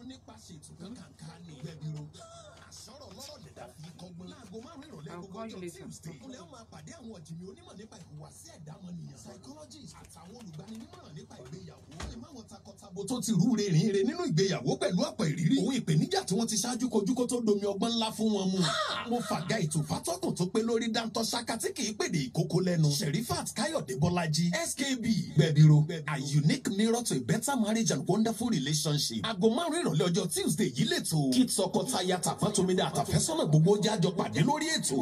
nípa ṣètò kankan ní gbẹ̀bìrò àṣọrọ̀ lọ́rọ̀ lẹ̀dá fi kọ́gbọ́n láago márùn-ún ìrọ̀lẹ́ I'll gbogbo call you ọjọ́ later. tuesday kúnlẹ̀ ó máa pàdé àwọn ọ̀jìnmí onímọ̀ nípa ìhùwàsí ẹ̀dá ọmọnìyàn psychologist àtàwọn olùgbaninímọ̀ràn nípa ìgbéyàwó lè má wọn takọtabo tó ti rú rìnrìn rè nínú ìgbéyàwó pẹ̀lú ọ̀pọ̀ ìrírí òun ìpèníjà tí wọ́n ti ṣáájú kojú kó tó domi ọgbọ́n ńlá fún wọn mu mo fàgá ètò fátọ́kùn tó pé lórí dáńtọ́ ṣáká tí kì í pèdè ìkókó lẹ́nu sherifat káyọ̀dé bọ́lájí skb gbẹ̀bìrò a unique mirror to a better marriage and wonderful relationship aago márùn ìrọ̀lẹ́ ọjọ́ tuesday yìí lè tó kí tọkọtaya tàfẹ́tòmídà àtàfẹ́sọ́nà gbogbo jájọ pàdé lórí ètò.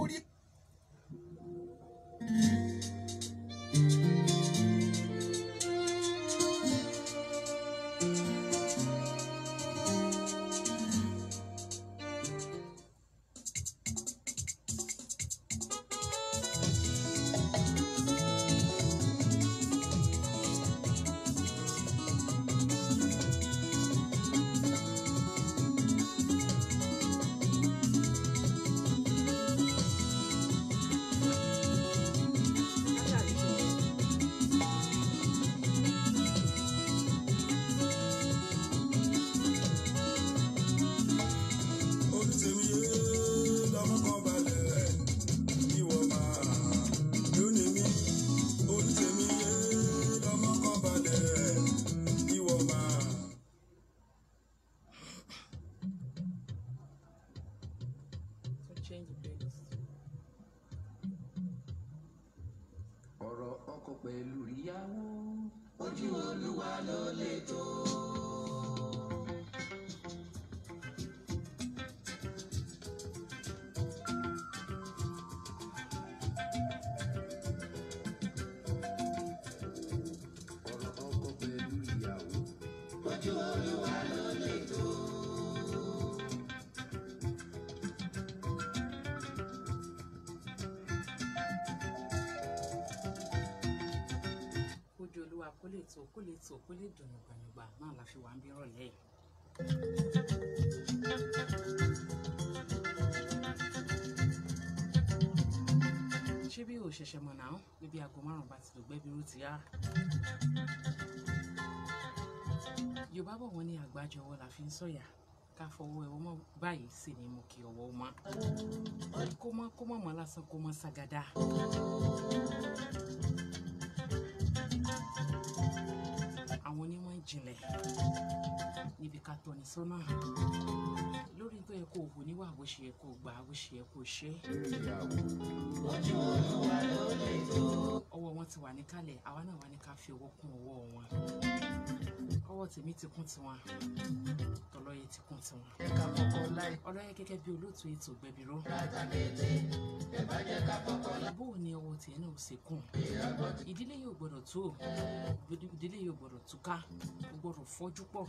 olùsèmíye lọmọ kan balẹ̀ ìwọ máa lónìí mi olùsèmíye lọmọ kan balẹ̀ ìwọ máa. So change the playlist. ọ̀rọ̀ ọkọ pẹ̀lú ìyàwó. ọ̀rọ̀ ọkọ pẹ̀lú ìyàwó. kójú olúwa kó lè tó kó lè tó kó lè dùn gbàngbà náà la fi wà ń bí rọ̀lẹ́ yìí. ṣé bí o ṣẹ̀ṣẹ̀ mọ̀ náà níbi aago márùn-ún bá ti lò gbẹ́bí ró ti yá. yorùbá bọ̀ wọ́n ní àgbájọ ọwọ́ la fi ń sọ̀yà ká fọwọ́ ẹ̀wọ́ mọ́ báyìí sì ni mo kí ọwọ́ mọ́ kó mọ́ kó mọ́ mọ́ lásán kó mọ́ ságádá. àwọn onímọ̀ ìjìnlẹ̀ níbi ká tọ́ni sọ́nà lórí tó yẹ kó o wò níwà bó ṣe yẹ kó o gbà bó ṣe yẹ kó o ṣe ìyàwó. ọwọ́ wọn ti wà níkàlẹ̀ àwa náà wà ní ká fi owó kún ọwọ́ wọn ọwọ́ tèmi ti kún tiwọn tọlọ́yẹ ti kún tiwọn ọlọ́yẹ gẹ́gẹ́ bí olóòtú ètò gbẹ̀bìró bó o ní ọwọ́ tiẹ̀ náà ò ṣe kún ìdílé yóò gbọ́dọ̀ tó ìdílé yóò gbọ́dọ̀ túká ó gbọ́dọ̀ fọ́jú pọ̀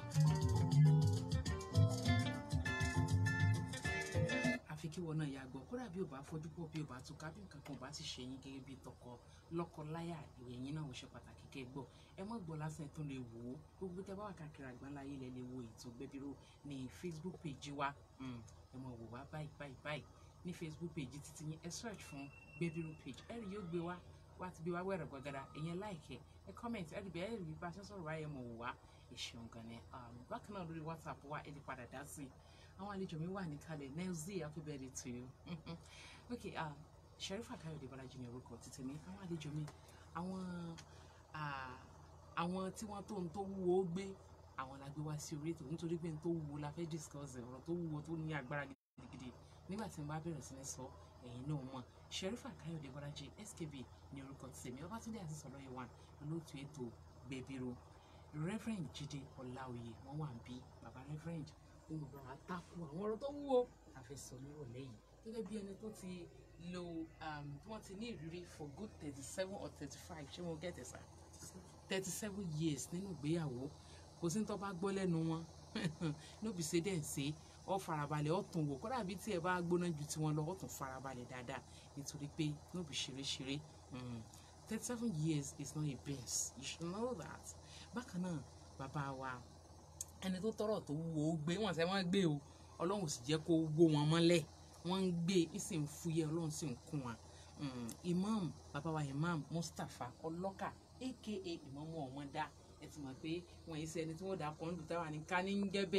àfi kí wọn náà yà gbọ́ kódà bí o bá fojú pọ̀ bí o bá túká bí nǹkan kan ò bá sì ṣe yín gẹ́gẹ́ bí tọkọ lọ́kọ-láyà ìròyìn yín náà ò ṣe pàtàkì kẹ́ ẹ gbọ́ ẹ mọ́ gbọ́ lásán ẹ tún lè wò ó gbogbo tẹ bá wà káàkiri àgbáńláyé lẹ lè wo ètò gbẹbíró ní facebook page wa Mm, ẹ mọ̀ wò wá báyìí báyìí báyìí ní facebook page títí yín ẹ search fún gbẹbíró page ẹ rí yóò gbé wá wá ti gbé wá wẹ̀rẹ̀ gbọ̀gàdà ẹ̀yẹn like ẹ ẹ comment ẹ rí bí ẹ rí bí bá a ṣe ń sọ̀rọ̀ wáyé mọ̀ wò wá ẹ ṣeun gan ni Um, bákan náà lórí whatsapp wa ẹ lè padà dá sí i àwọn àlejò mi wà níkàlẹ̀ nelzi happy birthday to you okay uh, sherifa káyọ̀dé bọ́lájí ní orúkọ títí mi àwọn àlejò mi àwọn ah, àwọn tí wọ́n tó ń tó wúwo gbé àwọn la gbé wá sí orí ètò nítorí pé n tó wúwo la fẹ́ discuss ẹ̀, ọ̀rọ̀ tó wúwo tó ní agbára gidigidi nígbà tí n bá bẹ̀rẹ̀ sí ní sọ ẹ̀yin náà mọ̀ sherifa káyọ̀dé bọ́lájí skb ní orúkọ títí mi ọbátúndé àti sọlọ́yẹ wà lóòtú ètò gbẹ̀bìrò reverend jíde ọláòyè wọ́n wà ń bí baba reverend wọn bàbá wa takò àwọn ọ̀rọ̀ tó wúwo la fẹ́ sọ nírọ̀lẹ́ yìí gẹ́gẹ́ bí ẹni tó ti lo um, tí wọ́n ti ní ìrírí for good thirty seven or thirty five ṣé mo get it sir thirty seven years nínú ìgbéyàwó kò sí ní tó bá gbọ́ lẹ́nu wọn níbi ṣe dẹ̀ ń ṣe ọ farabalẹ̀ ọ tún wò kódà bí tí ẹ bá gbóná ju tiwọn lọ ọ tún farabalẹ̀ dáadáa nítorí pé níbi ṣeréṣeré thirty seven years is not a beans you should know that bákan náà bàbá wa ẹni tó tọrọ tó wúwo ó gbé wọn sẹ wọn gbé o ọlọ́run sì jẹ́ kó wó wọn mọ́lẹ̀ wọ́n ń gbé ń sì ń fúyẹ́ ọlọ́run sì ń kún wọn Mm, imam bàbá wa imam mustapha ọlọ́kà aka ìmọ̀mọ́ ọ̀wọ́n dá ẹ ti mọ̀ pé wọ́n yìí ṣe ẹni tí wọ́n dà kọ́ ń dùn táwa ní ká ní ń jẹ́ bẹ́ẹ̀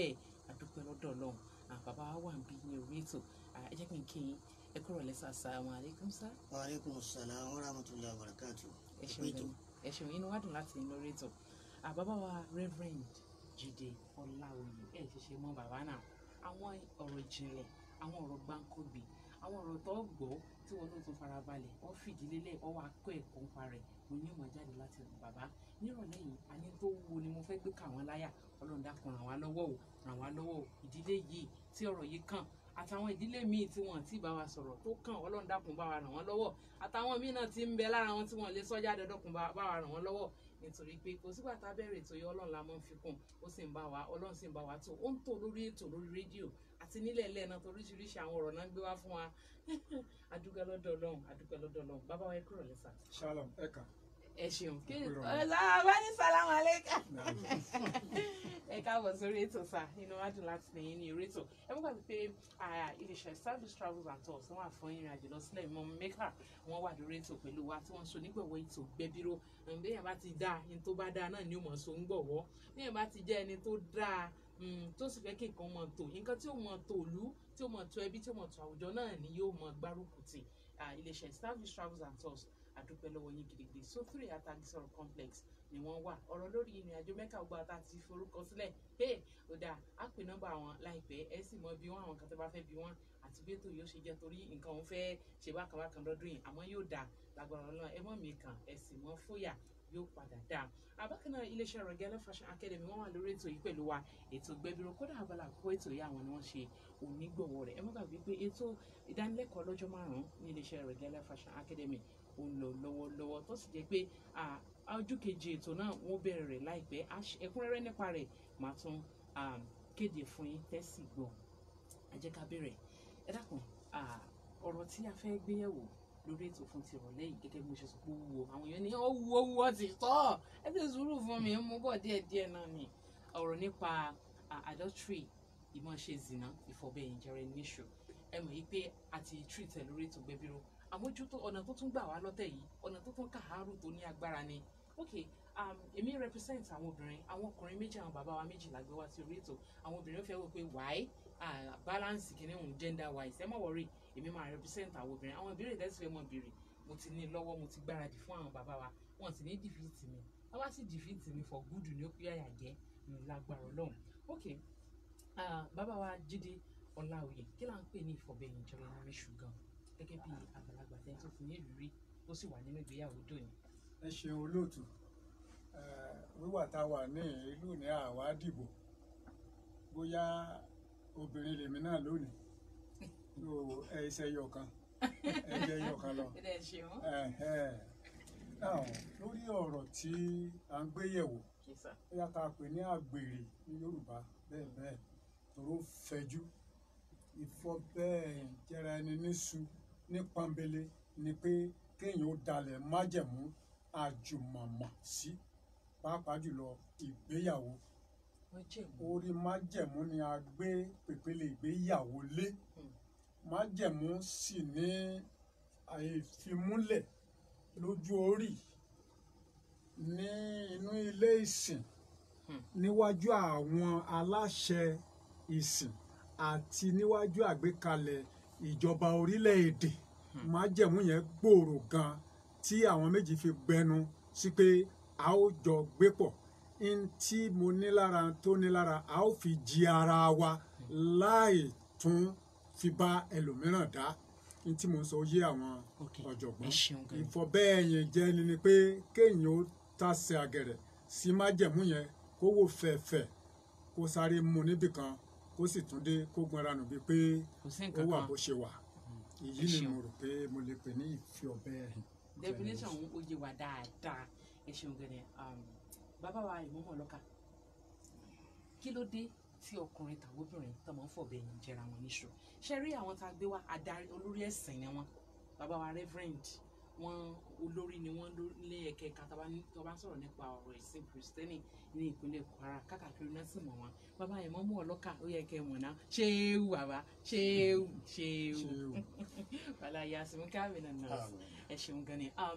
àdúpẹ́ lọ́dọ̀ ọlọ́run àwọn bàbá wa wà ń bí ní orí ètò Ah, ẹ jẹ́ kí n kí yín ẹ kúrò lẹ́sà assalamu alaikum sir wa aleykum salaam wa rahmatulahi wa barakatu. ẹ ṣeun gan ẹ ṣeun inú wa dùn láti inú orí ètò Ah, bàbá wa reverend Jídé Ọláoyè ẹ ṣe ṣe mọ bàbá náà àwọn ọ̀rọ̀ ìjìnlẹ̀ àwọn ọ̀rọ̀ gbáǹkọ́gbì àwọn ọ̀rọ̀ tó gbọ́ tí wọn ló tún farabalẹ̀ wọ́n fìdí lélẹ̀ wọ́n wá kọ́ ẹ̀kọ́ ń parẹ̀ mo ní ìmọ̀ jáde láti ọ̀dọ̀ bàbá nírọ̀lẹ́ yìí àní tó wúwo ni mo fẹ́ gbé kà wọ́n láyà ọlọ́run dákun ràn wá lọ́wọ́ o ràn wá lọ́wọ́ o ìdílé yìí tí ọ̀rọ̀ yìí kàn àtàwọn ìdílé míì tí wọn ti bá wa sọ̀rọ̀ tó kàn ọlọ́run dákun bá wa ràn wọ́n lọ́wọ́ àtàwọn míì náà ti ń bẹ lára wọn tí wọn lè sọ jáde dọ́kun bá bá wa ràn wọ́n lọ́wọ́ nítorí pé kò sígbà tá a bẹ̀rẹ̀ ètò yìí ọlọ́run la máa ń fi kún ó sì ń bá wa ọlọ́run sì ń bá wa tó ó ń tò lórí ètò lórí rédíò àti nílẹ̀ ilẹ̀ náà tó oríṣiríṣi àwọn ọ̀rọ̀ náà ń gbé wá fún wa adúpẹ́ lọ́dọ̀ ọlọ́run adúpẹ́ lọ́dọ̀ ọlọ́run bàbá wa ẹ kúrò lẹ́sà shalom ẹka ẹ ṣeun kí Kúrò. ọ̀la bá ní sàlámù alẹ́kà ẹ káàbọ̀ sórí ètò sá inú wa dùn láti lẹ́yìn ní orí ètò ẹ mú gbàgbé pé ah, iléeṣẹ́ service travels and tours wọ́n wà fún ìrìn àjò lọ sílẹ̀ mọ́ mẹ́kà wọ́n wà lórí ètò pẹ̀lú wa tí wọ́n so nígbọ̀wọ́ ètò gbẹ́bíró bẹ́ẹ̀ bá ti dáa ẹni tó bá dáa náà ni ó mọ̀ so ń gbọ̀wọ́ bẹ́ẹ̀ bá ti jẹ́ ẹni tó dáa mm, tó sì fẹ́ kí nǹkan mọ̀ tó nǹkan tí ó mọ̀ tó ìlú tí ó mọ̀ tó ẹbí tí ó mọ̀ tó àwùjọ náà ni yóò mọ̀ gbárùkù tì Ah, iléeṣẹ́ service travels and tours àdúpẹ́ lọ́wọ́ yín gidigidi so three atagisọ̀rọ̀ complex ni wọ́n wà ọ̀rọ̀ lórí ìrìn àjò mẹ́ka ọgbà tá a ti forúkọ sílẹ̀ hey ó dáa á pè nọ́mbà wọn láìpẹ́ ẹ sì mọ bí wọ́n àwọn kan tó bá fẹ́ bí wọ́n àti bí ètò yóò ṣe jẹ́ torí nǹkan òun fẹ́ ṣe bákan bákan lọ́dún yìí àmọ́ yóò dáa lágbára ọlọ́run ẹ mọ̀ mí kàn ẹ sì mọ́ fóyà yóò padà dáa àbákan náà iléeṣẹ́ Regale Fashion Academy wọ́n wà lórí ètò yìí pẹ̀lú wa ètò gbẹbíró kódà abala àkókò ètò yìí àwọn ni wọ́n ṣe onígbọ̀wọ́ rẹ̀ ẹ má gbàgbé pé ètò ìdánilẹ́kọ̀ọ́ lọ́jọ́ márùn-ún ní iléeṣẹ́ Regale Fashion Academy ó ń lọ lọ́wọ́lọ́wọ́ tó sì jẹ́ pé ah, ọjọ́ kejì ètò náà wọ́n bẹ̀rẹ̀ rẹ̀ láìpẹ́ A ṣe- ẹ̀kúnrẹ́rẹ́ nípa rẹ̀ màá tún ah, kéde fún yín tẹ́sí gbọ́ ẹ jẹ́ ká bẹ̀rẹ̀ ẹ dákun ah, ọ̀rọ̀ tí a fẹ́ gbéyẹ̀wò lórí ètò fún ti ìrọ̀lẹ́ yìí gẹ́gẹ́ bí mo ṣe sọ pé ó wúwo àwọn èèyàn ní ó wúwo wúwo ti tọ́ ẹ ti sùúrù fún mi mú bọ̀ díẹ̀díẹ̀ náà ni ọ̀rọ̀ nípa ah, adultery ìmọ̀ọ́ṣe zina ìfọ̀bẹ̀yìn jẹrẹ níṣù ẹ mọ̀ yìí pé a ti treat ẹ lórí ètò gbẹbíró àmójútó ọ̀nà tó tún gbà wá lọ́tẹ̀ yìí ọ̀nà tó tún kàárù tó ní agbára ni ok um, èmi represent àwọn obìnrin àwọn ọkùnrin méjì àwọn bàbá wa méjì la gbé wá sí orí ètò àwọn obìnrin fẹ́ wò pé why uh, balance kìíní òun gender wise ẹ má worry èmi máa represent àwọn obìnrin àwọn ìbéèrè tẹ́sí fẹ́ mọ̀ béèrè mo ti ní lọ́wọ́ mo ti gbáradì fún àwọn bàbá wa wọn sì ní defeat mi wọ́n bá sì defeat mi for good ní ó pé àyà jẹ́ mi lágbára ọlọ́run ok uh, bàbá wa Jídé Ọláoyè kí là ń pè ní ìfọ̀bẹ̀yìn ìjọba ẹni ríṣù gan gẹ́gẹ́ bí àgbàlagbà tẹ́ tó fi ní ìrírí tó sì wà nínú ìgbéyàwó dòní. ẹ ṣeun olóòtú Eh, wíwà tá a wà ní ìlú ní àwa dìbò bóyá obìnrin lèmi náà lónìí so ẹ ṣe yọ kan ẹ jẹ yọ kan lọ. ẹ dẹ̀ ṣeun. Ẹ̀hẹ́. Now, lórí ọ̀rọ̀ tí à ń gbé yẹ̀wò kì í sà. bóyá ká pè ní àgbèrè ní Yorùbá bẹ́ẹ̀ bẹ́ẹ̀ tòró fẹ̀jú ìfọ̀bẹ́ jẹra ẹni níṣu ní pọ́nbélé ni pé kéèyàn ó dalẹ̀ májẹ̀mú àjùmọ̀mọ̀ sí pàápàá jùlọ ìgbéyàwó wọ́n jẹ́ ìmú. orí májẹ̀mú ni a gbé pèpele ìgbéyàwó lé Hmm. májẹ̀mú sì ní àìfimúlẹ̀ lójú orí ní inú ilé ìsìn Hmm. níwájú àwọn aláṣẹ ìsìn àti níwájú àgbékalẹ̀ ìjọba orílẹ̀-èdè májẹ̀mú yẹn gbòòrò gan tí àwọn méjì fi gbẹnu sí pé a ó jọ gbé pọ̀ n tí mo ní lára tó ní lára a ó fi jí ara wa láì tún fi bá ẹlòmíràn dá n tí mo sọ yé àwọn Ok, ọ̀jọ̀gbọ́n ẹ ṣeun gan. ìfọ̀bẹ́ẹ̀yìn jẹ́ ni ni pé kéèyàn ó tasẹ̀ àgẹ̀rẹ̀ sí májẹ̀mú yẹn kó wò fẹ̀fẹ̀ kó sáré mu níbì kan kó sì tún dé kó gbọ́nra nù bíi pé kò sí ó nǹkan wà kan. bó ṣe wà èyí ẹ ni ṣeun. mo rò pé mo lè pè ní ìfi ọ̀bẹ́ẹ̀yìn. definition òun ó yé wa dáadáa ẹ ṣeun gan ni um, bàbá wa ìmọ̀mọ̀ lọ́ka kí ló dé tí ọkùnrin tàbí obìnrin tó máa ń fọ̀bẹ̀yìn jẹra wọn níṣu ṣe rí àwọn tá a gbé wá adarí olórí ẹ̀sìn ni wọ́n bàbá wa reverend wọn olórí ni wọ́n lé ẹ̀kẹ́ ẹ̀ka tó bá ní- tó bá ń sọ̀rọ̀ nípa ọ̀rọ̀ ẹ̀sìn kristẹni ní ìpínlẹ̀ Kwara káàkiri náà sì mọ̀ wọn bàbá ìmọ̀mọ̀ ọlọ́kà ó yẹ kẹ́ ẹ mọ̀ náà ṣéwù bàbá ṣéwù ṣéwù Ṣéwù. bàlá yasimu káàmì náà nọ́ọ̀sì ẹ ṣeun gan ni um,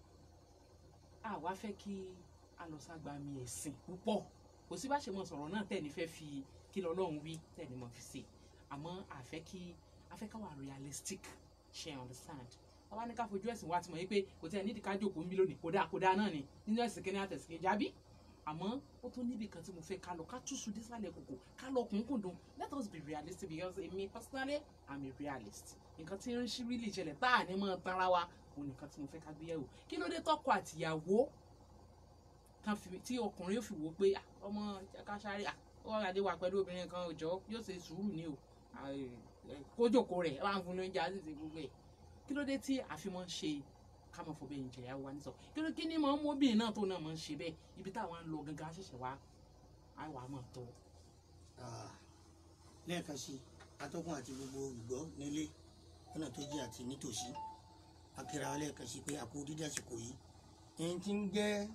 a wá fẹ́ kí a lọ ságbá mi ẹ̀sìn púpọ̀ kò sí bá ṣe mọ sọ̀rọ̀ náà tẹ̀ ní fẹ́ fi kí lọ́lọ́run wí tẹ̀lé mọ́ fi ṣe àmọ́ àfẹ́ kí afẹ́ ká wà realistic ṣe understand bàbá ní ká fojú ẹ̀sìn wa ti mọ̀ yí pé kò tẹ́ ẹ̀ nídìí ká jókòó ń bí lónìí kódà kódà náà ni nínú ẹ̀sìn kẹ́ni àtẹ̀sìn kejì àbí àmọ́ ó tún níbi kan tí mo fẹ́ ká lọ ká túṣu dísàlẹ̀ kòkò ká lọ kúnkùndùn let us be realistic because èmi personally i'm a realist nǹkan tí ń ṣí really ṣẹlẹ̀ tá à ní mọ́ tara wa òun nìkan tí mo fẹ́ ká gbé yẹ̀wò kí ló dé tọkọ àtìyàwó kan fi tí ọkùnrin yóò fi wò ó pé "Ah, ọmọ káṣáré ọwọ́ adé wà pẹ̀lú obìnrin kan òjọ́ yóò ṣe sùúrù ní o Ah, eh, eh, kójòkó rẹ̀ ẹ bá ń fún lóúnjẹ á sì ṣe gbogbo ẹ̀ kí ló dé tí àfimọ́ ń ṣe ká mọ̀ fọ́ bẹ́ẹ̀ ń jẹ̀yà wa nísọ kí ló kí ni mọ̀ ń mú obìnrin náà tó náà mọ̀ ń ṣe bẹ́ẹ̀ ibi táwọn ń lọ gangan á ṣẹ̀ṣẹ̀ wá á wà á mọ̀ tó. Ah, lẹ́ẹ̀kan sí atọ́kùn àti gbogbo olùgbọ́ nílé lọ́nà tó jí àti nítòsí akíra wa lẹ́ẹ̀kan sí pé àpò dídí àsìkò yìí ẹni tí ń jẹ́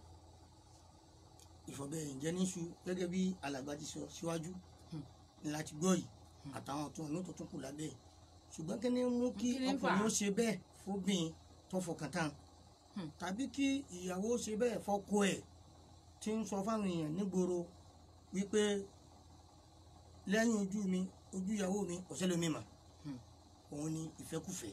ìfọ̀bẹ̀yìnjẹ́ níṣu gẹ́gẹ́ bí alàgbà ti sọ síwájú ni láti gbọ́ yìí àtàwọn tó ní tó tún kù lábẹ́ ẹ̀ ṣùgbọ́n kí ni mú kí Kí ni ń fà á? ọkùnrin ó ṣe bẹ́ẹ̀ fóbìnrin tó fọkàn tán Hmm. tàbí kí ìyàwó ṣe bẹ́ẹ̀ fọ́kọ ẹ̀ tí ń sọ fáwọn èèyàn nígboro wípé lẹ́yìn ojú mi ojú ìyàwó mi ọ̀sẹ̀ lómi mà Hmm. òun ni ìfẹ́kùfẹ́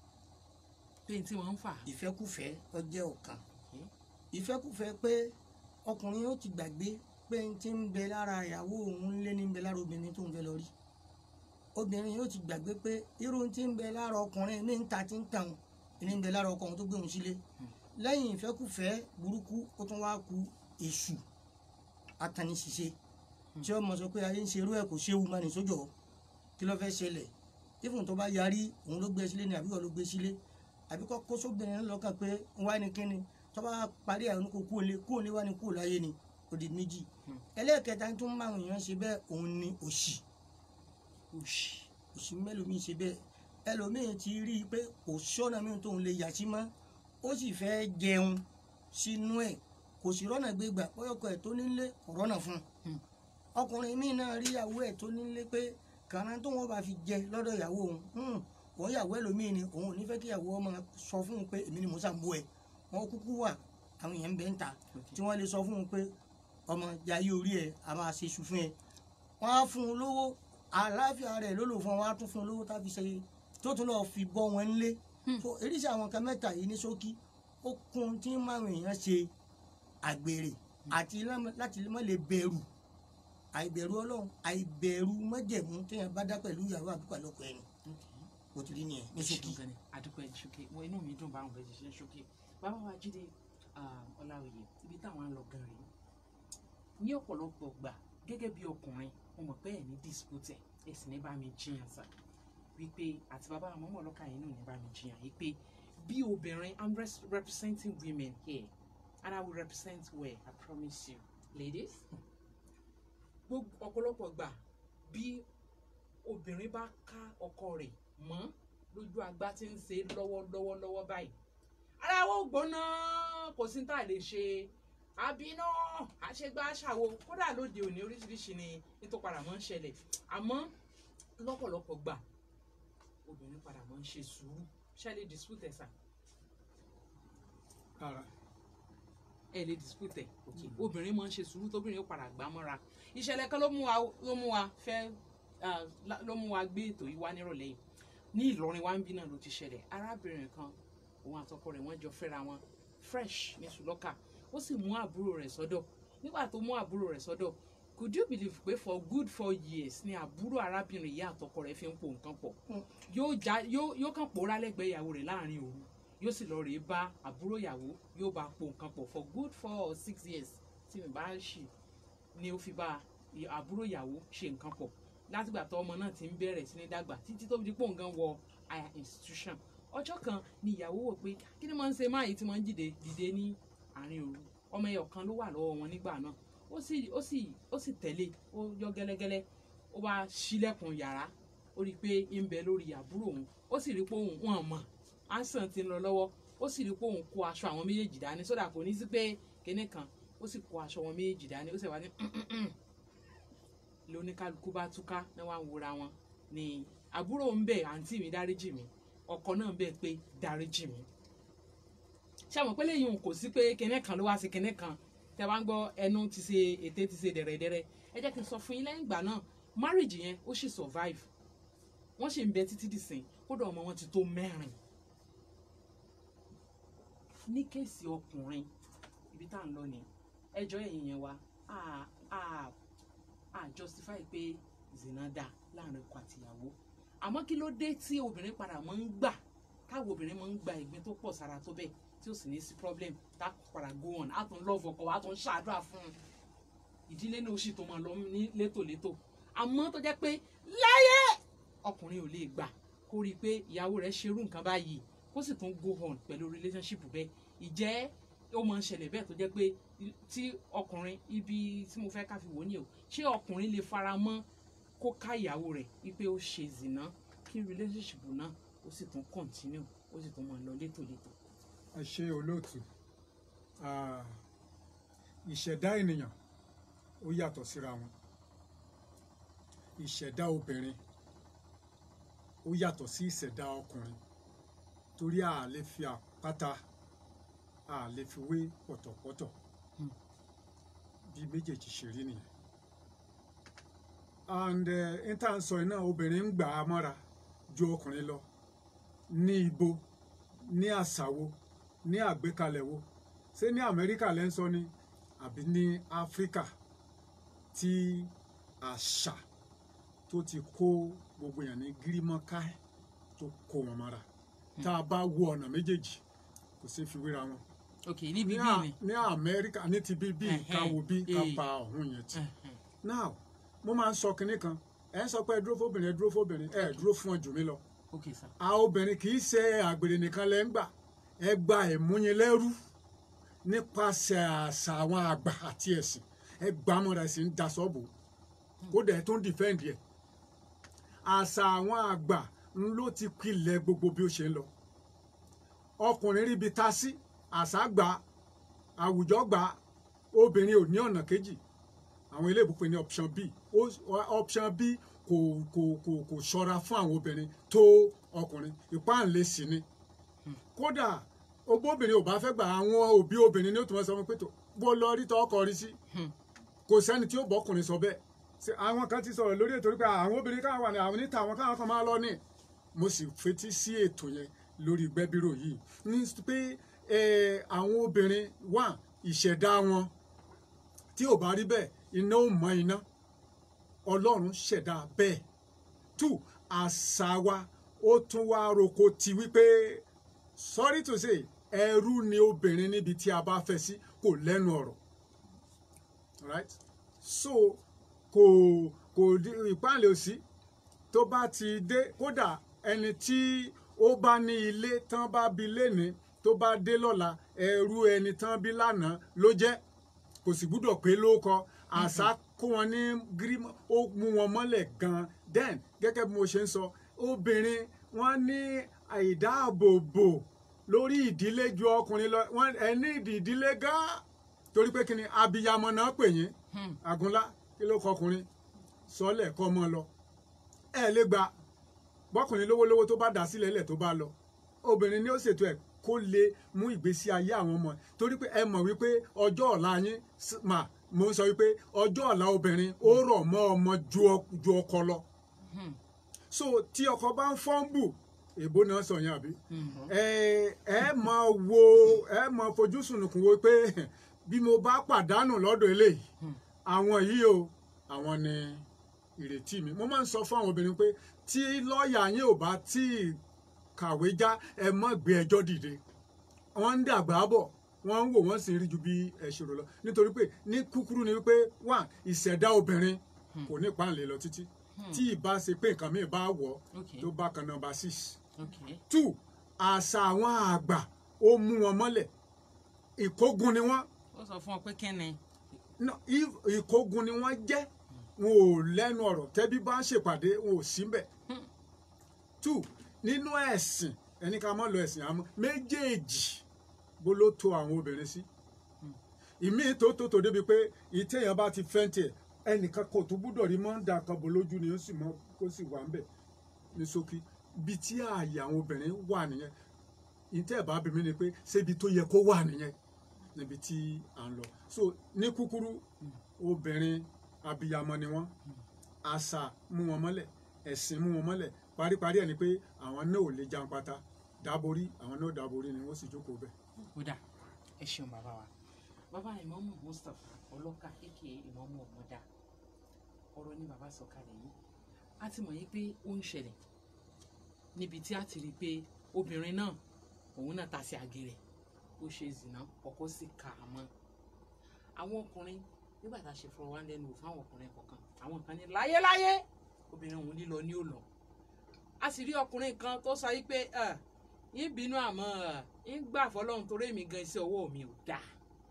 pé n tí wọ́n ń fà. ìfẹ́kùfẹ́ ó jẹ́ ọ̀kan Okay. ìfẹ́kùfẹ́ pé ọkùnrin ó ti gbàgbé pé n ti ń bẹ lára ìyàwó òun lé ní ń bẹ lára obìnrin tó ń fẹ́ lọ rí obìnrin yóò ti gbàgbé pé irú ti ń bẹ lára ọkùnrin mi ń ta ti ń tàn ní ń bẹ lára ọkọ òun tó gbé òun sílé lẹ́yìn ìfẹ́kùfẹ́ burúkú ó tún wá ku èṣù ataníṣiṣẹ́ tí ọmọ sọ pé ayé ń ṣerú ẹ̀ kò ṣéwu máa ní sójọ́ kí ló fẹ́ ṣẹlẹ̀ ifun tó bá yarí òun ló gbé sílé ni àbí wọ́n ló gbé sílé àbí kọ́ kó sóbìnrin náà lọ́kàn pé ń wá ní kíni tó bá parí àwọn kò kú òlé kú òlé wá ní kú láyé ni òdì méjì ẹlẹ́ẹ̀kẹta tó ń bá àwọn èèyàn ṣe bẹ́ẹ̀ òun ni òṣì òṣì òṣì mẹ́lòmíì ṣe bẹ́ẹ̀ ẹlòmíì ti rí i pé kò sọ́nà míì tóun lè yà sí mọ́ ó sì fẹ́ jẹun sínú ẹ̀ kò sí rọ́nà gbégbà bọ́yọ̀kọ̀ ẹ̀ tó nílé kò rọ́nà fún un Hmm. ọkùnrin míì náà rí ìyàwó ẹ̀ tó nílé pé kàrán tó wọn bá fi jẹ lọ́dọ̀ ìyàwó òun hmm, òun ìyàwó ẹlòmíì ni òun ò ní fẹ́ kí ìyàwó ọmọ sọ fún un pé èmi ni mo sàmú ẹ wọn kúkú wà àwọn èèyàn ń bẹ ń ta tí wọ́n lè sọ fún un pé ọmọ jayé orí ẹ a máa ṣe iṣu fún ẹ wọ́n á fún un lówó àlàáfíà rẹ̀ ló lò fún wọn á tún fún un lówó tá a fi ṣe tó tún lọ́ọ́ fi bọ́ wọn lé so eréṣẹ àwọn kan mẹ́ta yìí ní ṣókí ó kún tí márùn èèyàn ṣe àgbèrè àti lámọ- láti má lè bẹ̀rù àìbẹ̀rù ọlọ́run àìbẹ̀rù májẹ̀mú téèyàn bá dá pẹ̀lú ìyàwó àbí pẹ̀lú ọkọ ẹni bó ti rí nìyẹn ní ṣókí. ṣókí adúpẹ́ ṣókí wọn inú mi dùn báwọn bẹ́ẹ̀ ṣiṣẹ́ ṣókí bàbá wa jíde ah, ọláòyè ibi táwọn ń lọ gan rèé ní ọ̀pọ̀lọpọ̀ gbà gẹ́gẹ́ bí ọkùnrin mo mọ̀ pé ẹ̀ ní dispute ẹ̀ sì ní bá mi jiyàn sá wípé àti bàbá àwọn ọmọ ọlọ́kà yìí náà ní bá mi jiyàn wípé bí obìnrin i'm res- representing women here and i will represent well i promise you ladies gbogbo ọ̀pọ̀lọpọ̀ gbà bí obìnrin bá ká ọkọ rẹ̀ mọ́ lójú agbá tí ń ṣe lọ́wọ́lọ́wọ́ lọ́wọ́ báyìí ara wo gbóná kò sí tá a lè ṣe àbínú àṣegbá àṣàwò kódà lóde òní oríṣiríṣi ni nítorí padà mọ́ ń ṣẹlẹ̀ àmọ́ lọ́pọ̀lọpọ̀ gbà obìnrin padà mọ́ ń ṣe sùúrù ṣẹlẹ̀ dispute ẹ̀ sà rárá ẹ̀ lè dispute ẹ̀ okay obìnrin mọ́ ń ṣe sùúrù tóbìnrin yóò padà gbá mọ́ra ìṣẹ̀lẹ̀ kan ló mú wa ló mú wa fẹ́ ah, lá- ló mú wa gbé ètò yìí wá nírọ̀lẹ́ yìí ní Ìlọrin wa ń bí náà ló ti ṣẹlẹ̀ arábìnrin kan òun àtọkọ rẹ̀ wọ́n jọ fẹ́ra wọn fresh ní sùlọ́kà ó sì mú àbúrò rẹ̀ sọ́dọ̀ nígbà tó mú àbúrò rẹ̀ sọ́dọ̀ could you believe pé for good four years ni àbúrò arábìnrin yìí àtọkọ rẹ̀ fi ń po nǹkan pọ̀ yóò já yóò yóò kàn pòórá lẹ́gbẹ̀ẹ́ ìyàwó rẹ̀ láàrin òru yóò sì lọ rèé bá àbúrò ìyàwó yóò bá po nǹkan pọ̀ for good four or six years tí mi bá ń ṣì ni ó fi bá ì- àbúrò ìyàwó ṣe nǹkan pọ̀ látìgbà tó ọmọ náà ti ń bẹ̀rẹ̀ sí ní dàgbà títí tó fi di pòǹgàn wọ higher institution ọjọ́ kan ni ìyàwó wò pé kí ni máa ń ṣe máa yìí tí máa ń dìde dìde ní àárín òru ọmọ ẹyọ kan ló wà lọ́wọ́ wọn nígbà náà ó sì ó sì ó sì tẹ̀lé ó yọ gẹ́lẹ́gẹ́lẹ́ ó wá ṣílẹ̀kùn yàrá ó rí i pé ń bẹ lórí àbúrò òun ó sì rí i pé òun wọn mọ̀ ansan ti ń lọ lọ́wọ́ ó sì rí i pé òun kó aṣọ àwọn méjèèjì dání sódà kò ní sí pé kinní kan ó sì kó aṣọ wọn méjèèjì dání ó sì wá ní lóníkálukú bá túká náà wá ń wora wọn ni àbúrò ń bẹ àǹtí mi dáríjì mi ọkọ náà ń bẹ pé dáríjì mi ṣé àwọn pé lẹ́yìn òun kò sí pé kinní kan ló wá sí kinní kan tẹ bá ń gbọ́ ẹnu ti ṣe ètè ti ṣe dẹ̀rẹ̀dẹ̀rẹ̀ ẹ jẹ́ kí n sọ fún yín lẹ́yìn ìgbà náà marriage yẹn ó sì survive wọ́n sì ń bẹ títí dìsìn kódà ọmọ wọn ti tó mẹ́rin ní kéèsì ọkùnrin ibi tá à ń lọ ni ẹjọ́ ẹ̀yìn yẹn wa a a a justify pé zina dá láàrin ọkọ àtìyàwó àmọ́ kí ló dé tí obìnrin padà máa ń gbà táwọn obìnrin máa ń gba ìgbín tó pọ̀ sára tó bẹ́ẹ̀ tí ó sì ní sí problem tá a padà go on á tún love ọkọ wa á tún ṣàdúrà fún un ìdílé náà ó sì tó máa lọ ní létòlétò àmọ́ tó jẹ́ pé láyé ọkùnrin ò lè gbà kó rí i pé ìyàwó rẹ̀ ṣerú nǹkan báyìí kó sì tún go on pẹ̀lú relationship bẹ́ẹ̀ ìjẹ́ ó máa ń ṣẹlẹ̀ bẹ́ẹ̀ tó jẹ́ pé tí ọkùnrin ibi tí mo fẹ́ ká fi wò ó ní o ṣé ọkùnrin lè fara mọ́ kó ká ìyàwó rẹ̀ wípé ó ṣe zìnà kí relationship náà ó sì tún continue ó sì tún máa lọ létòlétò. ẹ ṣe olóòtú Ah, ìṣẹ̀dá ènìyàn ó yàtọ̀ síra wọn ìṣẹ̀dá obìnrin ó yàtọ̀ sí ìṣẹ̀dá ọkùnrin torí a lè fi àpáta a lè fi wé pọ̀tọ̀pọ̀tọ̀ bí méjèèjì ṣe rí nìyẹn and n tá à ń sọ iná obìnrin ń gbà á mọ́ra ju ọkùnrin lọ ní ibo ní àṣàwo ní àgbékalẹ̀ wo ṣé ní amẹ́ríkà lẹ́ ń sọ ni àbí ní áfíríkà tí àṣà tó ti kó gbogbo èèyàn ní gírímọ́ká tó kó wọn mọ́ra tá a bá wo ọ̀nà méjèèjì kò sí fi wéra wọn ok níbi ní bí à- ni. ní amẹ́ríkà ní ti bí bí ká wo bí ká Eh. pa ọ̀hún yẹn tì Ẹhẹn. now mo máa ń sọ kinní kan ẹ ń sọ pé ẹ dúró fóbìnrin ẹ dúró fóbìnrin ẹ dúró fún ọ jù mí lọ ok sir. a obìnrin kì í ṣe àgbèrè nìkan lẹ́ ń gbà ẹ gba ìmúyinlẹ́rú nípasẹ̀ àṣà àwọn àgbà àti ẹ̀sìn ẹ gbà mọ́ra ẹ̀sìn ń da sọ́ọ̀bù kódà ẹ tó ń dìfẹ́ǹdì ẹ̀ àṣà àwọn àgbà ń ló ti pilẹ̀ gbogbo bí ó ṣe ń lọ ọkùnrin ríbi ta sí àṣà gbà àwùjọ gbà obìnrin ò ní ọ̀nà kejì àwọn ilé ìbùpẹ̀ ní option b Ó- option b kò kò kò kò ṣọ́ra fún àwọn obìnrin tó ọkùnrin ìpáǹlẹ̀ sí ni kódà obóbìnrin ò bá fẹ́ gbà àwọn òbí obìnrin ní ó tún wọ́n sọ fún pé tó bó lọ rí tọ́ ọkọ rí sí kò sẹ́ni tí ó bọ́kùnrin sọ bẹ́ẹ̀ Ṣé àwọn kan ti sọ̀rọ̀ lórí ètò rí pé àwọn obìnrin káwọn wà ní àwọn níta àwọn káwọn kan máa lọ ní mo sì fetí sí ètò yẹn lórí gbẹ́bírò yìí ní pé eh, àwọn obìnrin wà ìṣẹ̀dá wọn tí ò bá rí bẹ́ẹ̀ iná ò mọ iná ọlọ́run ṣẹ̀dá bẹ́ẹ̀ two àṣà wa ó tún wá roko ti wípé sorry to say ẹrú ni obìnrin níbi tí a bá fẹ́ sí kò lẹ́nu ọ̀rọ̀ right so kò kò di- ìpáǹlẹ̀ òsì tó bá ti dé kódà ẹni tí ó bá ní ilé tán bá bi léni tó bá dé lọ́la ẹrú ẹni tán bí lánàá ló jẹ́ kò sì gbúdọ̀ pé ló kọ àṣà kó wọn ní gírímọ ó mú wọn mọ́lẹ̀ gan-an then gẹ́gẹ́ bí mo ṣe ń sọ obìnrin wọn ní ìdáàbòbò lórí ìdílé ju ọkùnrin lọ wọn ẹ ní ìdí ìdílé gan-an torí pé kí ni abiyamọ náà pè yín àgúnlá kí ló kọkùnrin sọlẹ̀ kọ́ mọ́ lọ ẹ lè gba bọ́kùnrin lówólówó tó bá dà sílẹ̀ ilẹ̀ tó bá lọ obìnrin ni ó ṣètò ẹ̀ kó lè mú ìgbésí ayé àwọn ọmọ ẹ̀. torí pé ẹ mọ̀ wípé ọjọ́ ọ̀la yín s- mà mo ń sọ wípé ọjọ́ ọ̀la obìnrin ó rọ̀ mọ́ ọmọ ju ọ- ju ọkọ lọ so tí ọkọ bá ń fọ́nbù èbó náà sọ yẹn àbí ẹ ẹ máa wo ẹ máa fojú sùnùkùn wo pé bí mo bá pàdánù lọ́dọ̀ eléyìí àwọn yìí o àwọn ni ìrètí mi mo máa ń sọ fún àwọn obìnrin pé tí lọ́ọ̀yà yín ò bá tí ì kàwé já ẹ má gbé ẹjọ́ dìde wọ́n ń dàgbà bọ̀ wọ́n ń wò wọ́n sì ń rí ju bí ẹ ṣe rò lọ nítorí pé ní kúkúrú ni wípé wà ìṣẹ̀dá obìnrin kò ní ìpáǹlẹ̀ lọ títí tí ìbá ṣe pé nǹkan míì bá wọ̀ Okay. tó bá kan nọ́mbà six ok two àṣà àwọn àgbà ó mú wọn mọ́lẹ̀ ìkógun ni wọ́n ó sọ fún ọ pé kẹ́ni no, if ìkógun ni wọ́n jẹ́ wọn ò lẹ́nu ọ̀rọ̀ tẹ́bí bá ń ṣèpàdé wọn ò sí mbẹ̀. two nínú ẹ̀sìn ẹni ká mọ́ lọ ẹ̀sìn àmọ́ méjèèjì bó ló to àwọn obìnrin sí. ìmí tó tó tó débi pé ìtẹ̀yàn bá ti fẹ́ǹtì ẹ̀ ẹnìkan kò tó gbúdọ̀ rí mọ́ ń da kan bò lójú ni ó sì mọ́ kó sì wà ń bẹ̀ ní ṣókí bí tí ààyè àwọn obìnrin wà nìyẹn ìtẹ́ ẹ̀ bá bí mi ni pé ṣébi tó yẹ kó wà nìyẹn níbi tí à ń lọ so ní kúkúrú obìnrin abiyamọ ni wọ́n àṣà mú wọn mọ́lẹ̀ ẹ̀sìn mú wọn mọ́lẹ̀ paríparí ẹ̀ ni pé àwọn náà ò lè jàǹpátá dáborí àwọn náà dáborí ni wọ́n sì jókòó bẹ́ẹ̀. kódà ẹ ṣeun bàbá wa bàbá ìmọ̀mù mustapha ọlọ́kà aka ìmọ̀mù ọ̀mọ́dà ọ̀rọ̀ ni bàbá sọ kalẹ̀ yìí a ti mọ̀ yí pé ó ń ṣẹlẹ̀ níbi tí a ti rí i pé obìnrin náà òun náà ta sí àgẹ̀rẹ̀ ó ṣe zìnà ọkọ sì kà á mọ́ àwọn ọkùnrin nígbà tá a ṣe fọwọ́ wá lẹ́nu wò fáwọn ọkùnrin kọ̀ọ̀kan àwọn kan ní láyéláyé obìnrin òun lílọ ní ò lọ a sì rí ọkùnrin kan tó sọ yí pé "Ah, yín bínú àmọ́ ah, yín gbà fọlọ́run torí èmi gan iṣẹ́ ọwọ́ mi ò dáa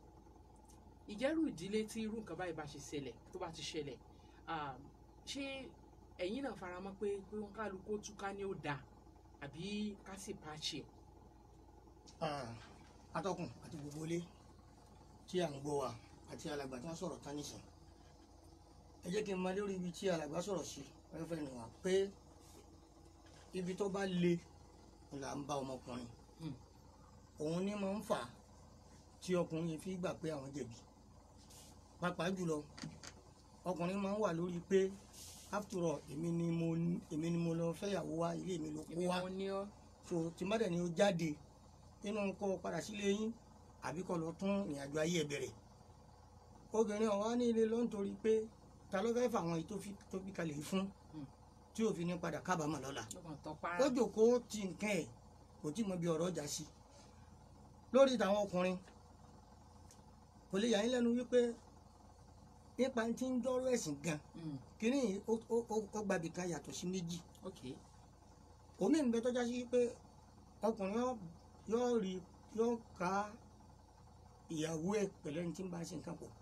ìjẹ́rù ìdílé tí irú nǹkan báyìí bá ṣe ṣẹlẹ̀ tó bá ti ṣẹlẹ̀ ah, ṣé ẹ̀yin náà faramọ́ pé pé wọn kálukú túká ní ó dáa àbí ká sì pàṣẹ ẹ̀ Ah, atọ́kùn àti gbogbo ilé tí à ń gbọ́ wa àti alàgbà tí wọ́n sọ̀rọ̀ tán nìsín ẹ jẹ́ kí n máa lórí ibi tí alàgbà sọ̀rọ̀ sí fẹ́fẹ́ nìwọ̀n pé ibi tó bá le là ń bá ọmọkùnrin Hmm. òun ní máa ń fà á tí ọkùnrin fi gbà pé àwọn jẹ̀bi pàápàá jùlọ ọkùnrin máa ń wà lórí pé after all èmi ni mo èmi ni mo lọ fẹ́yàwó wá ilé mi ló kó èmi wá mo ní ọ́ so tí má dẹ̀ ni ó jáde nínú kó o padà sílé yín àbí kó lọ tún ìrìnàjò ayé ẹ̀ bẹ̀rẹ̀ obìnrin ọ̀wá ní ilé ló ń torí pé ta ló fẹ́ fà wọn èyí tó fi tó fi kalẹ̀ yìí fún Hmm. tí òfin ní padà kábàámọ̀ lọ́la lọ́kàn tọ́ para ó jòkóó ti nǹkan ẹ̀ kò tí mọ bí ọ̀rọ̀ ọjà sí lórí tàwọn ọkùnrin kò lè yà yín lẹ́nu wípé nípa tí ń dọ́rọ̀ ẹ̀sìn gan Mm, kínní yìí ó- ó ó- ó gbàbí kan yàtọ̀ sí méjì ok omi ń bẹ tọ́já sí pé ọkùnrin yóò- yóò rí yóò ká ìyàwó ẹ̀ pẹ̀lú ẹni tí ń bá ṣe nǹkan pọ̀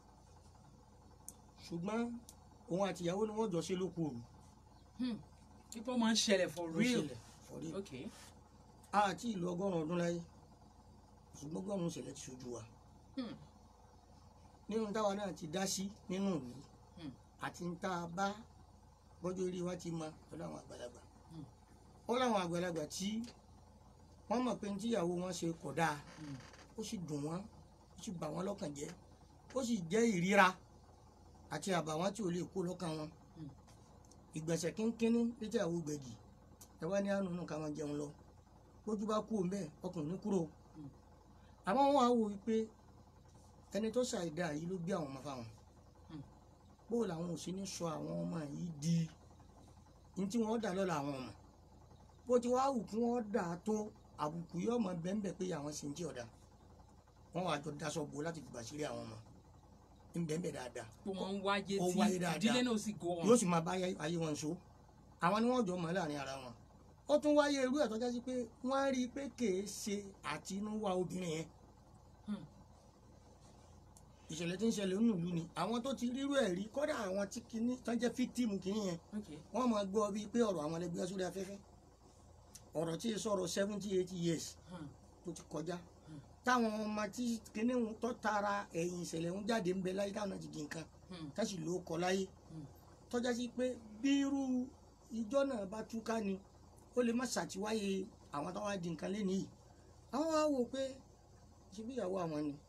ṣùgbọ́n òun àti ìyàwó ni wọ́n jọ ṣe lóko òru Hmm, ipò máa ń ṣẹlẹ̀ for ló real ṣẹlẹ̀ for real. ok àti ìlú ọgọ́rùn-ún ọdún láyé ṣùgbọ́n ọgọ́rùn-ún ṣẹlẹ̀ ti ṣojú wa Hmm, nínú táwa náà ti dá sí nínú ìlú Hmm. àti ń tá a bá bọ́jú orí wa ti mọ pẹ̀lú àwọn àgbàlagbà Hmm. ó láwọn àgbàlagbà tí wọ́n mọ̀ pé ní tíyàwó wọn ṣe kọ̀ dáa hmm, ó sì dùn wọ́n ó sì bà wọ́n lọ́kàn jẹ́ ó sì jẹ́ ìríra àti àbàwọ́n tí ò lè kó lọ́kàn wọn Hmm. ìgbẹ̀sẹ̀ kínkínní létí àwọn gbẹ̀gì ẹ wá ní àánú náà ká máa jẹun lọ bójú bá kú òun bẹ́ẹ̀ ọkùnrin ní kúrò Hmm. àmọ́ wọn á wò wípé ẹni tó ṣàìdá yìí ló bí àwọn ọmọ fáwọn Hmm. bó làwọn ò sí ní sọ àwọn ọmọ yìí di ní tí wọ́n dà lọ́la àwọn ọmọ bó ti wá wù kí wọ́n dà á tó àbùkù yóò mọ bẹ́ẹ̀ pé àwọn sì ń tí ọ̀dà wọ́n wàá jọ daṣọ bo láti fi bàṣírí àwọn ọmọ ń bẹ́ẹ̀ dáadáa pé wọ́n ń wáyé Ó tí wáyé dáadáa. ìdílé náà sì go on yóò sì máa bá ayé- ayé wọn so àwọn ni wọ́n jọ mọ̀ láàrin ara wọn ó tún wáyé irú ẹ̀ tọ́já sí pé wọ́n rí i pé kèé ṣe àtinúwá obìnrin yẹn Hmm. ìṣẹ̀lẹ̀ tí ń ṣẹlẹ̀ nínú ìlú ni àwọn tó ti rírú ẹ̀ rí kọ́dà àwọn tí kìíní tán jẹ́ fíktìmù kìíní yẹn ok wọ́n máa gbọ́ bíi pé ọ̀rọ̀ àwọn ẹlẹgbẹ́ sórí afẹ́fẹ́ ọ̀rọ̀ tí ì sọ̀rọ̀ seventy eighty years Hmm, tó ti kọjá Hmm. táwọn ọmọ tí kìíní ń tọ́ tara ẹ̀yìn ìṣẹ̀lẹ̀ ń jáde ń bẹ láyé táwọn náà ti di nǹkan hmm, tẹ́sí ló kọ láyé Hmm. tọ́já sí pé bí irú ìjọ náà bá túká ni ó lè má ṣàtiwáyé àwọn tó wá di nǹkan lé nìyí àwọn wá wò pé ṣe bí ìyàwó àwọn ni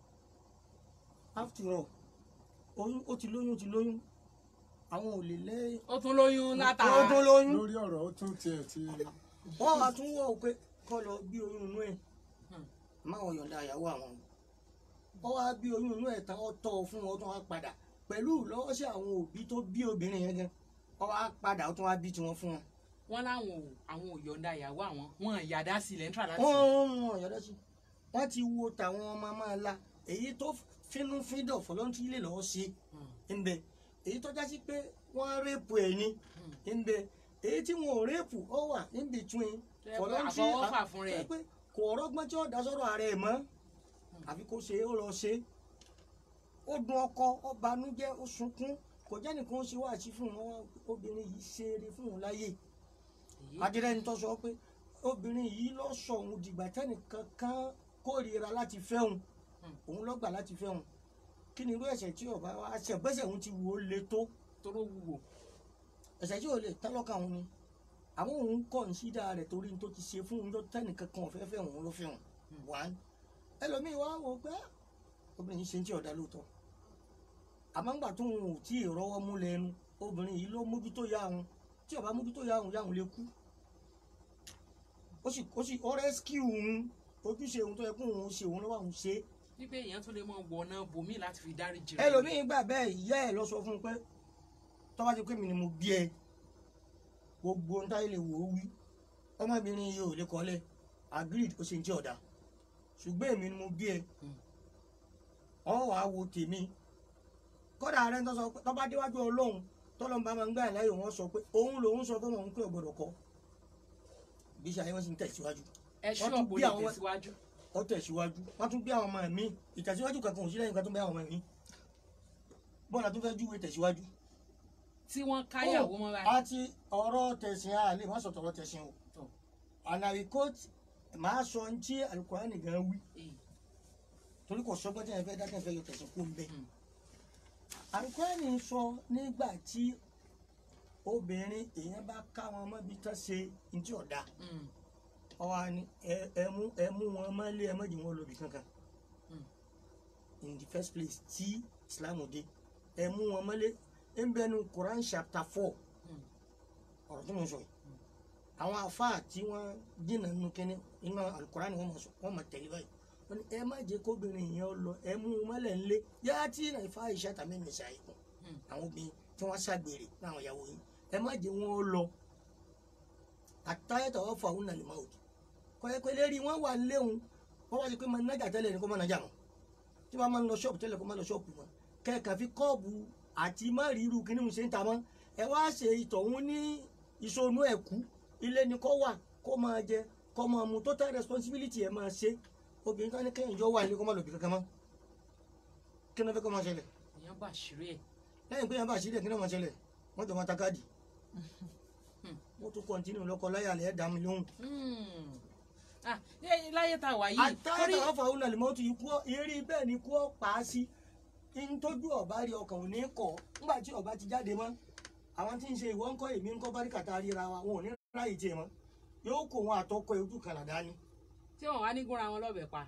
after all oyún ó ti lóyún ó ti lóyún àwọn ò lè lẹ́yìn ó tún lóyún ó tó látara lóyún lórí ọ̀rọ̀ ó tún tiẹ̀ ti wọ́n wá tún wọ̀ pé kọ́ lọ bí oyún inú ẹ̀ Hmm. máwọn yọ̀ǹda ìyàwó àwọn wọ́n wá bí oyún inú ẹ̀ tán ó tọ́ ọ fún wọn ó tún wá padà pẹ̀lú lọ́wọ́ sí àwọn òbí tó bí obìnrin yẹn gan wọ́n wá padà ó tún wá bí tiwọn fún wọn. wọn láwọn ò àwọn ò yọ̀ǹda ìyàwó àwọn wọn ìyàdá sílẹ̀ ń tà láti wọ́n ń wọ̀n yọ̀dá sí wọ́n ti wo tàwọn ọmọ máa la èyí tó fínú fídọ̀ fọlọ́ntì lè lọ́wọ́ sí Hmm, ń bẹ èyí tó jásí pé wọ́n rẹ́pù ẹ̀ ní hmm. ń bẹ èyí tí wọn ò rẹ́pù ó wà in between Tó yẹ pé àfọwọ́fà fún rẹ̀. pé kò rọ́gbọ́n tí ó dá sọ́rọ̀ ààrẹ ẹ̀ mọ́ àfi kó ṣe é ó lọ ṣe é ó dun ọkọ ó banújẹ́ ó sunkún kò jẹ́ nìkan ó ṣe wá àti fún wọn obìnrin yìí ṣe eré fún òun láyé Èyí, adìrẹ́ni tó sọ pé obìnrin yìí lọ sọ òun dìgbà tẹ́nìkan kan kórìíra láti fẹ́ òun Hmm. òun lọ́gbà láti fẹ́ òun kí ni irú ẹ̀ṣẹ̀ tí ọba wa ṣe bẹ́sẹ̀ òun ti wò ó le tó toró wúwo ẹ̀ṣẹ̀ tí ò lè tẹ́lọ́kà òun ni àwọn òun kọ̀ ń sídà rẹ̀ torí ní tó ti ṣe fún òun tó tẹ́nìkan kan ọ̀fẹ́ fẹ́ òun ló fẹ́ òun one ẹlòmíì wá wò pé obìnrin yìí ṣe ń tí ọ̀dà lóòótọ́ àmọ́ ńgbà tó ń ò tí ì rọ́wọ́ mú lẹ́nu obìnrin yìí ló mójútó yá òun tí ó bá mójútó yá òun yá òun lè kú ó sì ó sì ó rẹ́síkìú òun ojúṣe òun tó yẹ kó òun ṣe òun lọ́wọ́ òun ṣe é wípé èèyàn tún lè mọ wọ̀nà bòmí láti fi dárí jì ẹlòmíín gbà bẹ́ẹ̀ ìyá ẹ̀ lọ sọ fún un pé tó bá ti pé mi ni mo bí ẹ gbogbo ń táyé lè wò ó wí ọmọbìnrin yìí ò lè kọ́lẹ̀ agreed ó ṣe ń jẹ́ ọ̀dà ṣùgbọ́n èmi ni mo bí ẹ ọ wàá wo tèmi kọ́dà rẹ̀ ń tọ́ sọ pé tó bá déwájú ọlọ́run tọ́lọ́n bá máa ń gbà ẹ̀ láyò wọ́n sọ pé òun lòun sọ fún òun pé ò gbọ́dọ̀ kọ́ bí ṣe ayé wọn sì ń tẹ̀síwájú ẹ ṣú wọ́n tún ọ̀pọ̀ bí lè àwọn- tẹ̀síwájú ó tẹ̀síwájú wọ́n tún bí àwọn ọmọ mi ìtẹ̀síwájú kankan ò sí lẹ́yìn kan tó bí àwọn ọmọ mi bọ́ọ̀lù àtúnfẹ́ júwe tẹ̀síwájú tí wọ́n káyàwó mọ́ báyìí àti ọ̀rọ̀ tẹ̀sìn a lè má sọ tọ̀rọ̀ tẹ̀sìn o Tọ̀. ànàwí kóòtù máa sọ ní tí alukurani gan wí Eh, torí kò sọgbọ́n tí yẹn fẹ́ dákẹ́ fẹ́ yọ tẹ̀sìn kú ń bẹ́ Mm. alukurani sọ nígbà tí obìnrin èèyàn bá ká wọn mọ́bi tán ṣe ní tí ọ̀dà mm, ọwọ́ ni ẹ- ẹ mú ẹ mú wọn mọ́lé ẹ mọ́jì wọn lóbi kankan Mm. in the first place tí islam dé ẹ mú wọn mọ́lé ń bẹnu quran chapter four mm, ọ̀rọ̀ tí mo sọ yìí àwọn afáà tí wọ́n dínà nínú kínní iná alukurani wọ́n mọ̀ sọ wọ́n mọ̀ tẹ̀lé báyìí wọ́n ní ẹ má jẹ́ kóbìnrin yẹn lọ ẹ mú un mọ́lẹ̀ ńlé yá tí náà ifá iṣẹ́ tàbí nìṣà ikùn mm. àwọn obìnrin tí wọ́n ṣàgbèrè láwọn ìyàwó yìí ẹ má jẹ́ wọn lọ àtàyẹ̀tọ̀ wọ́n fọ àwọn nàlẹ́ máa òkè kọ́yẹ́pẹ́ lérí wọ́n wà léwu wọ́n wá sí pé máa nájà tẹ́lẹ̀ ní kó máa nájà mọ́ tí wọ́n máa ń lọ ṣọ́ọ̀bù tẹ́lẹ̀ kó máa lọ ṣọ́ọ̀bù mọ́ kẹ́ẹ̀kan fi kọ́ọ̀bù àti má rí irú kíní mu ṣe ń ta mọ́ ẹ wá ṣe ìtọ̀hún ní ìṣonú ẹ̀kú ilé ni kó wà kó máa jẹ kó máa mu total responsibility ẹ̀ máa ṣe obìnrin kan ní kéèyàn jọ wà ní kó máa lọ bí kankan mọ́ kí ló fẹ́ kó máa ṣẹlẹ̀ èèyàn bà ṣírí ẹ̀ lẹ́yìn pé yẹn bá ṣílẹ̀ kí ló máa ṣẹlẹ̀ wọ́n jọ máa ta káàdì wọ́n tún kọ́ntínú lọ́kọ láyà lẹ́ẹ̀ dá mi lóhùn Mm. Ah, ní- láyé tá a wà yìí àtàyè torí tàwọn fàwọn olùlàlẹ̀ mọ́tò yìí kú eré bẹ́ẹ̀ ni kú ọ́ pa á sí ntójú ọba rí ọkàn ò ní kọ̀ ńgbà tí ọba ti jáde mọ́ àwọn tí ń ṣe ìwọ ńkọ́ èmi ńkọ́ báríkà tá a ríra wa wọn ò ní ráyè tiẹ̀ mọ́ yóò kó wọn àtọkọ ojú kan làdá ni tí wọn wá ní gúnra wọn lọ́bẹ̀ pa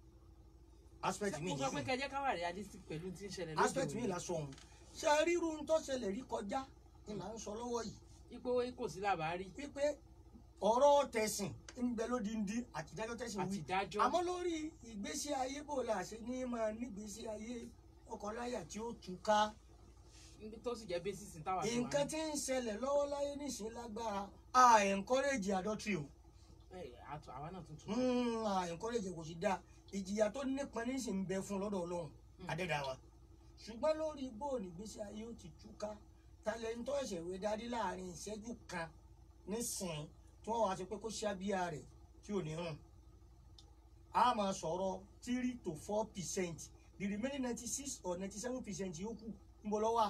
aspect mi mo sọ pé nìyí kẹjẹ ká wà realistic pẹ̀lú tí ń ṣẹlẹ̀ lóde aspect mi òní. là sọ òun ṣe ríru ń tó ṣẹlẹ̀ rí kọjá ni là ń sọ lọ́wọ́ yìí ipò kò sí làbárí wípé ọ̀rọ̀ tẹ̀sìn ń bẹ lódindi àtidájọ́ tẹ̀sìn wí àtìdájọ́ àmọ́ lórí ìgbésí ayé bò la ṣe ní máa nígbésí ayé ọkọláyà tí ó túká níbi tó sì jẹ́ bẹ́sìsì táwa ti wà nǹkan ní. tí ń ṣẹlẹ̀ lọ́wọ́ láyé nísìnyí lágbára a encourage adultery o Ẹ, àtọ̀- àwa náà tuntun Mm, a encourage kò sí dáa ìjìyà tó nípọn ní sì ń bẹ fún lọ́dọ̀ ọlọ́run adẹ́dàá wa ṣùgbọ́n lórí bóòlù ìgbésí ayé ó ti túká talẹ́ńtọ́ ẹ̀sẹ̀ wé darí láàrin ìṣẹ́jú kan nísìnyí tí wọ́n wá sí pé kó ṣábíà rẹ̀ tí ò ní hàn a máa sọ̀rọ̀ three to four percent the remaining ninety six or ninety seven percent yòókù ń bọ̀ lọ́wọ́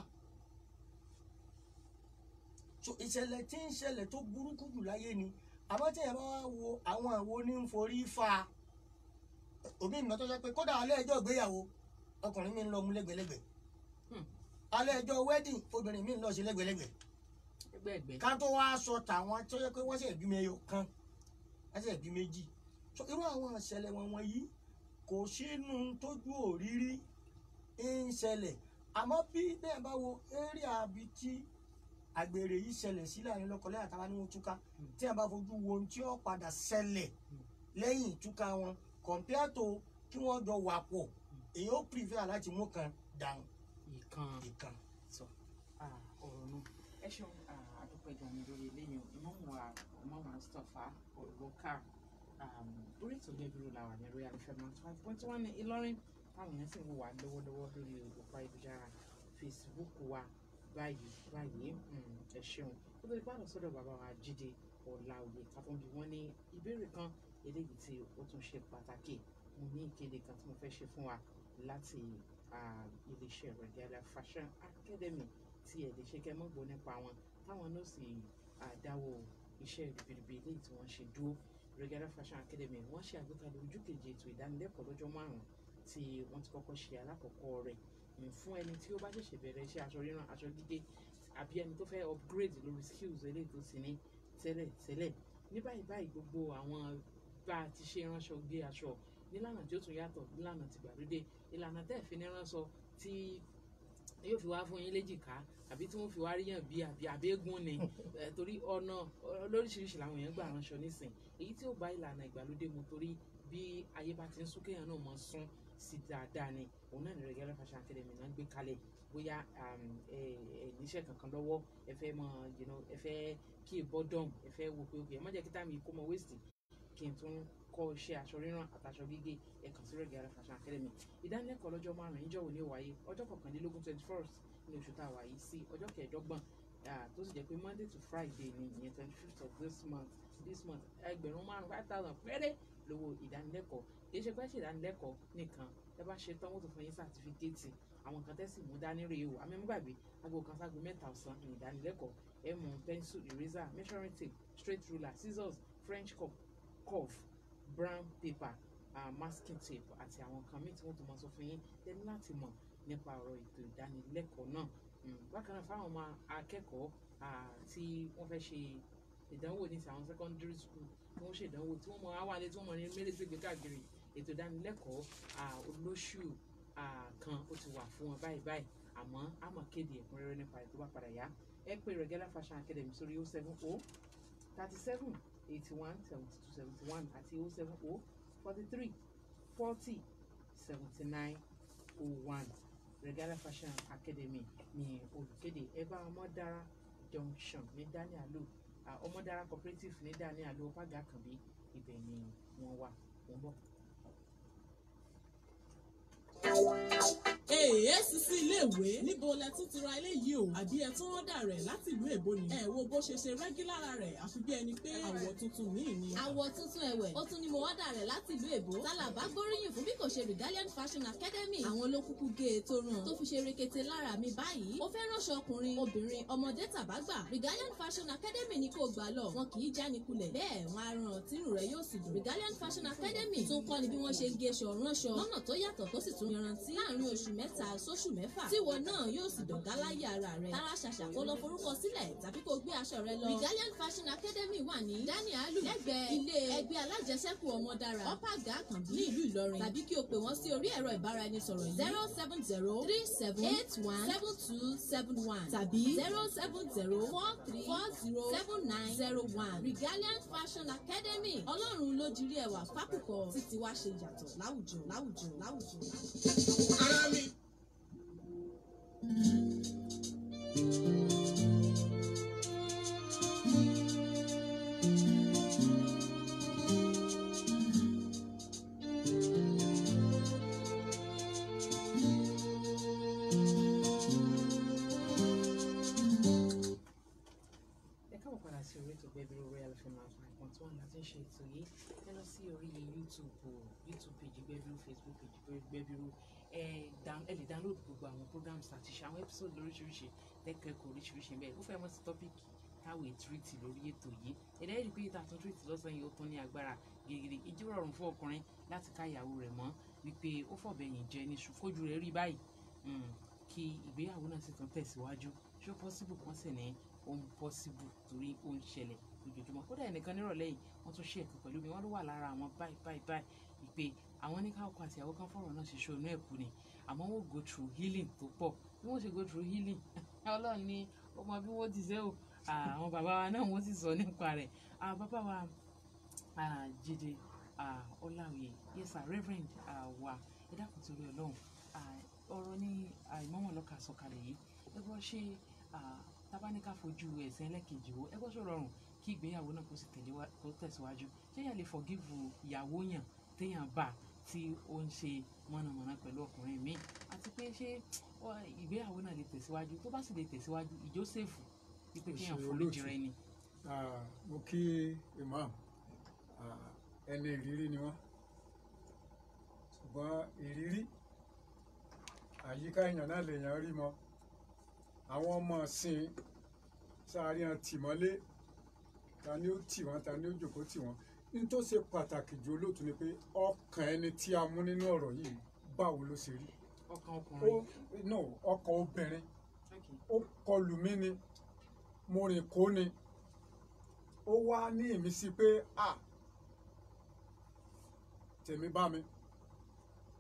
so ìṣẹ̀lẹ̀ tí ń ṣẹlẹ̀ tó burúkú jù láyé ni àmọ́ tí ẹ bá wá wo àwọn àwo ní ń forí fa òbí mi tó sọ pé kódà alẹ́ ẹjọ́ ìgbéyàwó ọkùnrin mi ń lọ mú lẹ́gbẹ̀lẹ́gbẹ̀ Hmm. alẹ́ ẹjọ́ wedding obìnrin mi ń lọ sí lẹ́gbẹ̀lẹ́gbẹ̀ ẹgbẹ́ ẹgbẹ́ ká tó wá sọ tàwọn tó yẹ pé wọ́n sì bí ẹyọ kan wọ́n sì bí méjì so irú àwọn ìṣẹ̀lẹ̀ wọn wọ̀nyí kò sínú tójú òrírí ń ṣẹlẹ̀ àmọ́ bí bẹ́ẹ̀ bá wo eré àbí tí àgbèrè yìí ṣẹlẹ̀ sí láàrin lọ́kọ̀ọ́lẹ́ àtàwọn ní wọn túká tí a bá fojú wo ohun tí ó padà ṣẹlẹ̀ lẹ́yìn ìtúká wọn compare to kí wọ́n jọ wà pọ̀ èyí ó prefer láti mú kan dànù ìkan ìkan. sọ ah, ọ̀rọ̀ náà ẹ ṣeun ah, àdúpẹ́ gan ni lórí eléyìí ìmọ̀mù wa ìmọ̀mù Mustapha olùkà orí ètò gbẹ̀bìrì la wà ní Royal FM five point one ní Ìlọrin táwọn èèyàn sì ń wò wá lọ́wọ́lọ́wọ́ lórí òpó ayélujára Facebook wa báyìí báyìí mm, ẹ ṣeun ó lórí pàdé sọ́dọ̀ bàbá wa Jídé Ọláoyè káfọ́nbí wọn ní ìbéèrè kan eléyìí tí ó tún ṣe pàtàkì mo ní ìkéde kan tí mo fẹ́ ṣe fún wa láti ah, iléeṣẹ́ Regalia Fashion Academy tí ẹ̀ lè ṣe kẹ́ mọ́ gbọ́ nípa wọn táwọn náà sì ah, dáwọ́ iṣẹ́ ribiribi eléyìí tí wọ́n ṣe dúró Regalia Fashion Academy wọ́n ṣe àgbékalẹ̀ ojú kejì ètò ìdánilẹ́kọ̀ọ́ lọ́jọ́ márùn-ún tí wọ́n ti kọ́kọ́ ṣe alákọ̀ọ́kọ́ rẹ̀ ní fún ẹni tí ó bá ṣẹ̀ṣẹ̀ bẹ̀rẹ̀ iṣẹ́ aṣọ rírán aṣọ gígé àbí ẹni tó fẹ́ upgrade lórí skills eléyìí tó ti ní tẹ́lẹ̀ tẹ́lẹ̀ ní báyìí báyìí gbogbo àwọn bá a ti ṣe ránṣọ gbé aṣọ nílànà tí ó tún yàtọ̀ nílànà tìgbàlódé ìlànà tẹ́ ẹ̀ fi ní ránṣọ tí yóò fi wá fún yín léjìká àbí tí wọ́n fi wá ríyàn bí àbí àbẹ́gùn ni Eh, torí ọ̀nà ọ- lóríṣiríṣi làwọn èèyàn gbà ránṣọ nísìn èyí tí ó bá ìlànà ìgbàlódé mu torí bí ayé bá ti ń sún kéèyàn náà mọ sún sí dáadáa ni òun náà ní Regala Fashion Academy náà ń gbé kalẹ̀ bóyá um, ẹ ẹ níṣẹ́ kankan lọ́wọ́ ẹ fẹ́ mọ you know, ẹ fẹ́ kí bọ́dọ̀m ẹ fẹ́ wo pé ẹ má jẹ́ kí táàmì kó mọ wéèsì kí n tún kọ́ iṣẹ́ aṣọ rírán àtàṣọ gígé ẹ kàn sí Regala Fashion Academy ìdánilẹ́kọ̀ọ́ lọ́jọ́ márùn-ún níjọ́ òní ó wáyé ọjọ́ kọkànlélógún twenty first ní oṣù tá a wà yìí sí ọjọ́ kẹẹ̀ẹ́dọ́gbọ̀n ah, tó sì jẹ́ pé monday to friday ni ìyẹn twenty fifth of this month this month ẹgbẹ̀rún márùn five thousand péré lówó ìdánilẹ́kọ̀ọ́ kì í ṣe pé ṣe ìdánilẹ́kọ̀ọ́ nìkan ẹ bá ṣe tán wọ́n tó fún yín sátífíkẹ́ẹ̀tì àwọn kan tẹ́sí mú dání rèé o àmì ẹ̀múgbàgbé aago kan ságo mẹ́ta ọ̀sán ní ìdánilẹ́kọ̀ọ́ ẹ mú pencil eraser measuring tape straight ruler scissors french cup curve brown paper uh, masking tape àti àwọn kan míì tí wọ́n tó máa sọ fún yín lẹ́nu láti mọ̀ nípa ọ̀rọ̀ ètò ìdánilẹ́kọ̀ọ́ náà Mm, bákan náà fáwọn ọmọ akẹ́kọ̀ọ́ ah, tí wọ́n fẹ́ ṣe ìdánwò ní ti àwọn secondary school tí wọ́n ṣe ìdánwò tí wọ́n mọ awálé tí wọ́n mọ ní mẹ́lẹ́sẹ̀gbẹ̀ káàkiri ètò ìdánilẹ́kọ̀ọ́ ah, olóṣù ah, kan ó ti wà fún wọn báyìí báyìí àmọ́ a máa kéde ẹ̀kúnrẹ́rẹ́ nípa ètò bá padà yá ẹ pé Regala Fashion Academy sórí 070 37 81 72 71 àti 070 43 40 79 01 Regala Fashion Academy ní olùkéde ẹbá ọmọdára junction ní danielu ọmọdára cooperative ní danielu ọpága kànbí ibẹ̀ ni wọ́n wà wọ́n bọ̀. èèyàn sísí iléèwé níbo lẹ tún ti ra eléyìí o àbí ẹ tún rọ́dà rẹ̀ láti ìlú èbó ni ẹ wo bó ṣe ṣe rẹ́gílára rẹ̀ àfi bí ẹni pé àwọ̀ tuntun míì ni. àwọ̀ tuntun ẹ̀wẹ̀ ó tún ní mo wọ́dà rẹ̀ láti ìlú èbó tálàbá gbóríyìn fún bí kò ṣe Regalian Fashion Academy àwọn ló kúkú gé e tó ràn tó fi ṣe rekete lára mi báyìí ó fẹ́ ránṣọ ọkùnrin obìnrin ọmọdé tàbágbà Regalian Fashion Academy ni kò gbà lọ wọn kì í jánikulẹ̀ bẹ́ẹ̀ wọn á ràn tírù rẹ̀ yóò sì dùn Regalian Fashion Academy tún kọ́ ni bí wọ́n ṣe ń gé aṣọ ránṣọ lọ́nà tó yàtọ̀ tó sì tún yanrantí láàrin oṣù mẹ́ta sóṣù mẹ́fà tíwọ náà yóò sì dọ̀gá láyé ara rẹ̀ tara ṣàṣà kó lọ forúkọ sílẹ̀ tàbí kó gbé aṣọ rẹ lọ Regalian Fashion Academy wà ní danielu lẹ́gbẹ̀ẹ́ ilé ẹgbẹ́ alájẹsẹ́kù ọmọdára ọ̀págà àkànbí ní ìlú Ìlọrin tàbí kí o pè wọ́n sí orí ẹ̀rọ ìbáraẹnisọ̀rọ̀ yìí zero seven zero three seven eight one seven two seven one tàbí zero seven zero four three four zero seven nine zero one Regalian Fashion Academy ọlọ́run ló dirí ẹwà fákùkọ títí wá ṣe yàtọ̀ láwùjọ láwùjọ láwùjọ. ara mi. ẹ káàbọ̀ padà sí orí ètò gbẹ̀bí royal fm nine point one láti ń ṣe ètò yìí ẹ lọ sí orí youtube o youtube page gbẹ̀bírú facebook page gbẹ̀bírú ẹ down ẹ lè download gbogbo àwọn programs àti ṣe àwọn episode lóríṣiríṣi lẹ́kẹ̀ẹ́kọ̀ọ́ oríṣiríṣi bẹ́ẹ̀ ó fẹ́ mọ́ sí tọ́pìkì táwọn ètúrìtì lórí ètò yìí ẹ̀dá ẹ̀rí pé ìta àtúntò ìtì lọ́sàn yìí ó tún ní agbára gègèrè ìjọ rọrùn fún ọkùnrin láti ká ìyàwó rẹ̀ mọ́ wípé ó fọ̀bẹ̀yìn jẹ ní ṣùkójú rẹ̀ rí báyìí Mm, kí ìgbéyàwó náà sì tún tẹ̀síwájú ṣó possible kan sì ní ohun possible torí ó ń ṣẹlẹ̀ lójoojúmọ́ kódà ẹnìkan nírọ̀lẹ́ yìí wọ́n tún ṣe ẹ̀kan pẹ̀lú mi wọ́n ló wà lára àwọn báyìí báyìí báyìí ìpè àwọn ní káwọ́ àti àwọn kan fọ̀rọ̀ náà ṣe ṣe onú ẹ̀kú ni àmọ́ wọ́n go through healing tó pọ̀ bí wọ́n ṣe go through healing ọlọ́run ní ọmọ bí wọ́n ti ṣe o àwọn bàbá wa náà wọ́n sì sọ nípa rẹ̀ àwọn bàbá wa ah, Jídé ah, Ọláoyè yes sir reverend ah, wa ẹ dákun torí ọlọ́run ah, ọ̀rọ̀ ní àìmọ́mọ́ lọ́ka sọ̀kalẹ̀ yìí ẹ gbọ́ ṣe ah, tábánikà fojú ẹ̀sẹ̀ ẹlẹ́kejì wo ẹ gbọ́ ṣó rọrùn kí ìgbéyàwó náà kó sì tẹ̀lé wá- kó tẹ̀síwájú ṣé yàn lè forgive ìyàwó yàn téèyàn bá tí ó ń ṣe mọ̀nàmọ́ná pẹ̀lú ọkùnrin míì àti pé ṣé ọ, ìgbéyàwó náà lè tẹ̀síwájú tó bá sì lè tẹ̀síwájú ìjó sèfù wípé Ó kéèyàn ṣe foríjì olóòtú. rẹ ni. Ah, mo kí imam Ah, ẹni ìrírí ni wọ́n ṣùgbọ́n ìrírí àyíká èèyàn náà lèèyàn rí mọ́ àwọn ọmọ sìn sáárí hàn tìmọ́lé ta ni ó tì wọ́n ta ni ó jòkó tì wọ́n ní tó ṣe pàtàkì jù olóòtú ni pé ọkàn ẹni tí a mú nínú ọ̀rọ̀ yìí báwo ló ṣe rí ọkàn ó ọkùnrin no ọkàn obìnrin Okay. ó kọlù mí ni mo rìn kó ni ó wá ní ìmísí pé à tèmi bá mi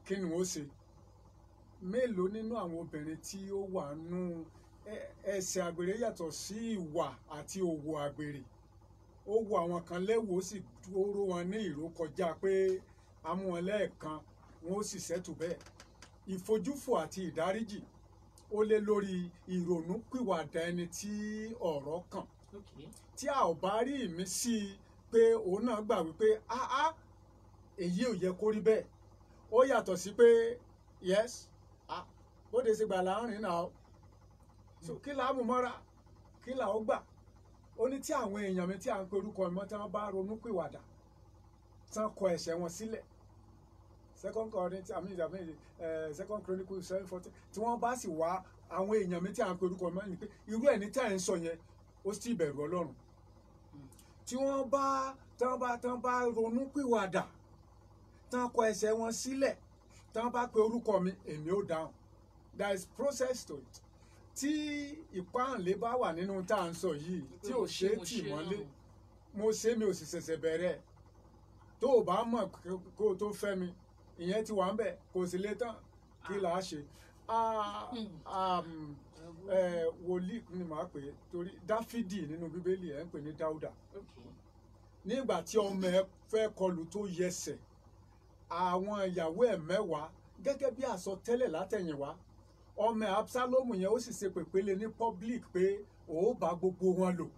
kí ni wọ́n ṣe mélòó nínú àwọn obìnrin tí ó wà nù ẹ- ẹsẹ̀ àgbèrè yàtọ̀ sí ìwà àti òwò àgbèrè ó wo àwọn kan lẹ́wọ̀ ó sì dúró wọn ní ìró kọjá pé amú wọn lẹ́ẹ̀kan wọn ó sì ṣẹ́tù bẹ́ẹ̀ ìfojúfò àti ìdáríjì ó lé lórí ìrònúpìwàdà ẹni tí ọ̀rọ̀ kàn Okay. tí a ò bá rí ìmísí pé òun náà gbà wípé áá èyí ò yẹ kó rí bẹ́ẹ̀ ó yàtọ̀ sí pé yes ah bóde ṣe gbà láàrin náà o. so kí là á mú mọ́ra kí là ó gbà ó ní tí àwọn èèyàn mi tí à ń pe orúkọ mi mọ́ tí wọ́n bá ronú pìwàdà tí wọ́n kọ ẹ̀ṣẹ̀ wọn sílẹ̀ second Corinthians àmì ìdàmì ẹ̀ second Chronicles seven fourteen tí wọ́n bá sì wá àwọn èèyàn mi tí à ń pe orúkọ mi mọ́ ni pé irú ẹ̀ ní tí à ń sọ yẹn ó sì bẹ̀rù ọlọ́run tí wọ́n bá tán bá tán bá ronú pìwàdà tán kọ ẹsẹ̀ wọn sílẹ̀ tán bá pe orúkọ mi èmi ó dáhùn there is process to it tí ìpáǹlé bá wà nínú tá à ń sọ yìí tí ò ṣe é tì mọ́lé mo ṣe mi ò sì ṣẹ̀ṣẹ̀ bẹ̀rẹ̀ tó o bá mọ̀ kó o tó fẹ́ mi ìyẹn ti wà ń bẹ̀ kò sì lè tán kí là á ṣe Ah, um, eh, wòlíì ni màá pè é torí dáfídì nínú bíbélì ẹ̀ ń pè ní dáúdà Okay. nígbà tí ọmọ ẹ fẹ́ kọlù tó yẹsẹ̀ àwọn ìyàwó ẹ̀ mẹ́wàá gẹ́gẹ́ bí àsọtẹ́lẹ̀ látẹ̀yìnwá ọmọ ẹ̀ absalomu yẹn ó sì ṣe pèpéle ní public pé ó bá gbogbo wọn lò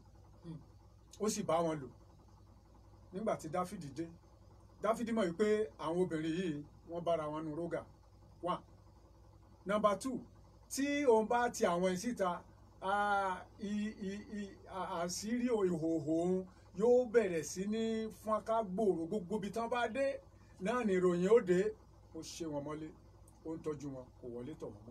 ó sì bá wọn lò nígbà tí dáfídì dé dáfídì mọ̀ wípé àwọn obìnrin yìí wọ́n bára wọn nu rógà one number two tí òun bá ti àwọn ìsíta ah, i- i- i- à- àṣírí ìhòòhò òun yóò bẹ̀rẹ̀ sí ní fọ́nká gbòòrò gbogbo ibi tán bá dé náà ni ìròyìn ó dé ó ṣe wọn mọ́lé ó ń tọ́jú wọn kò wọlé tọ̀ wọ́n mọ́.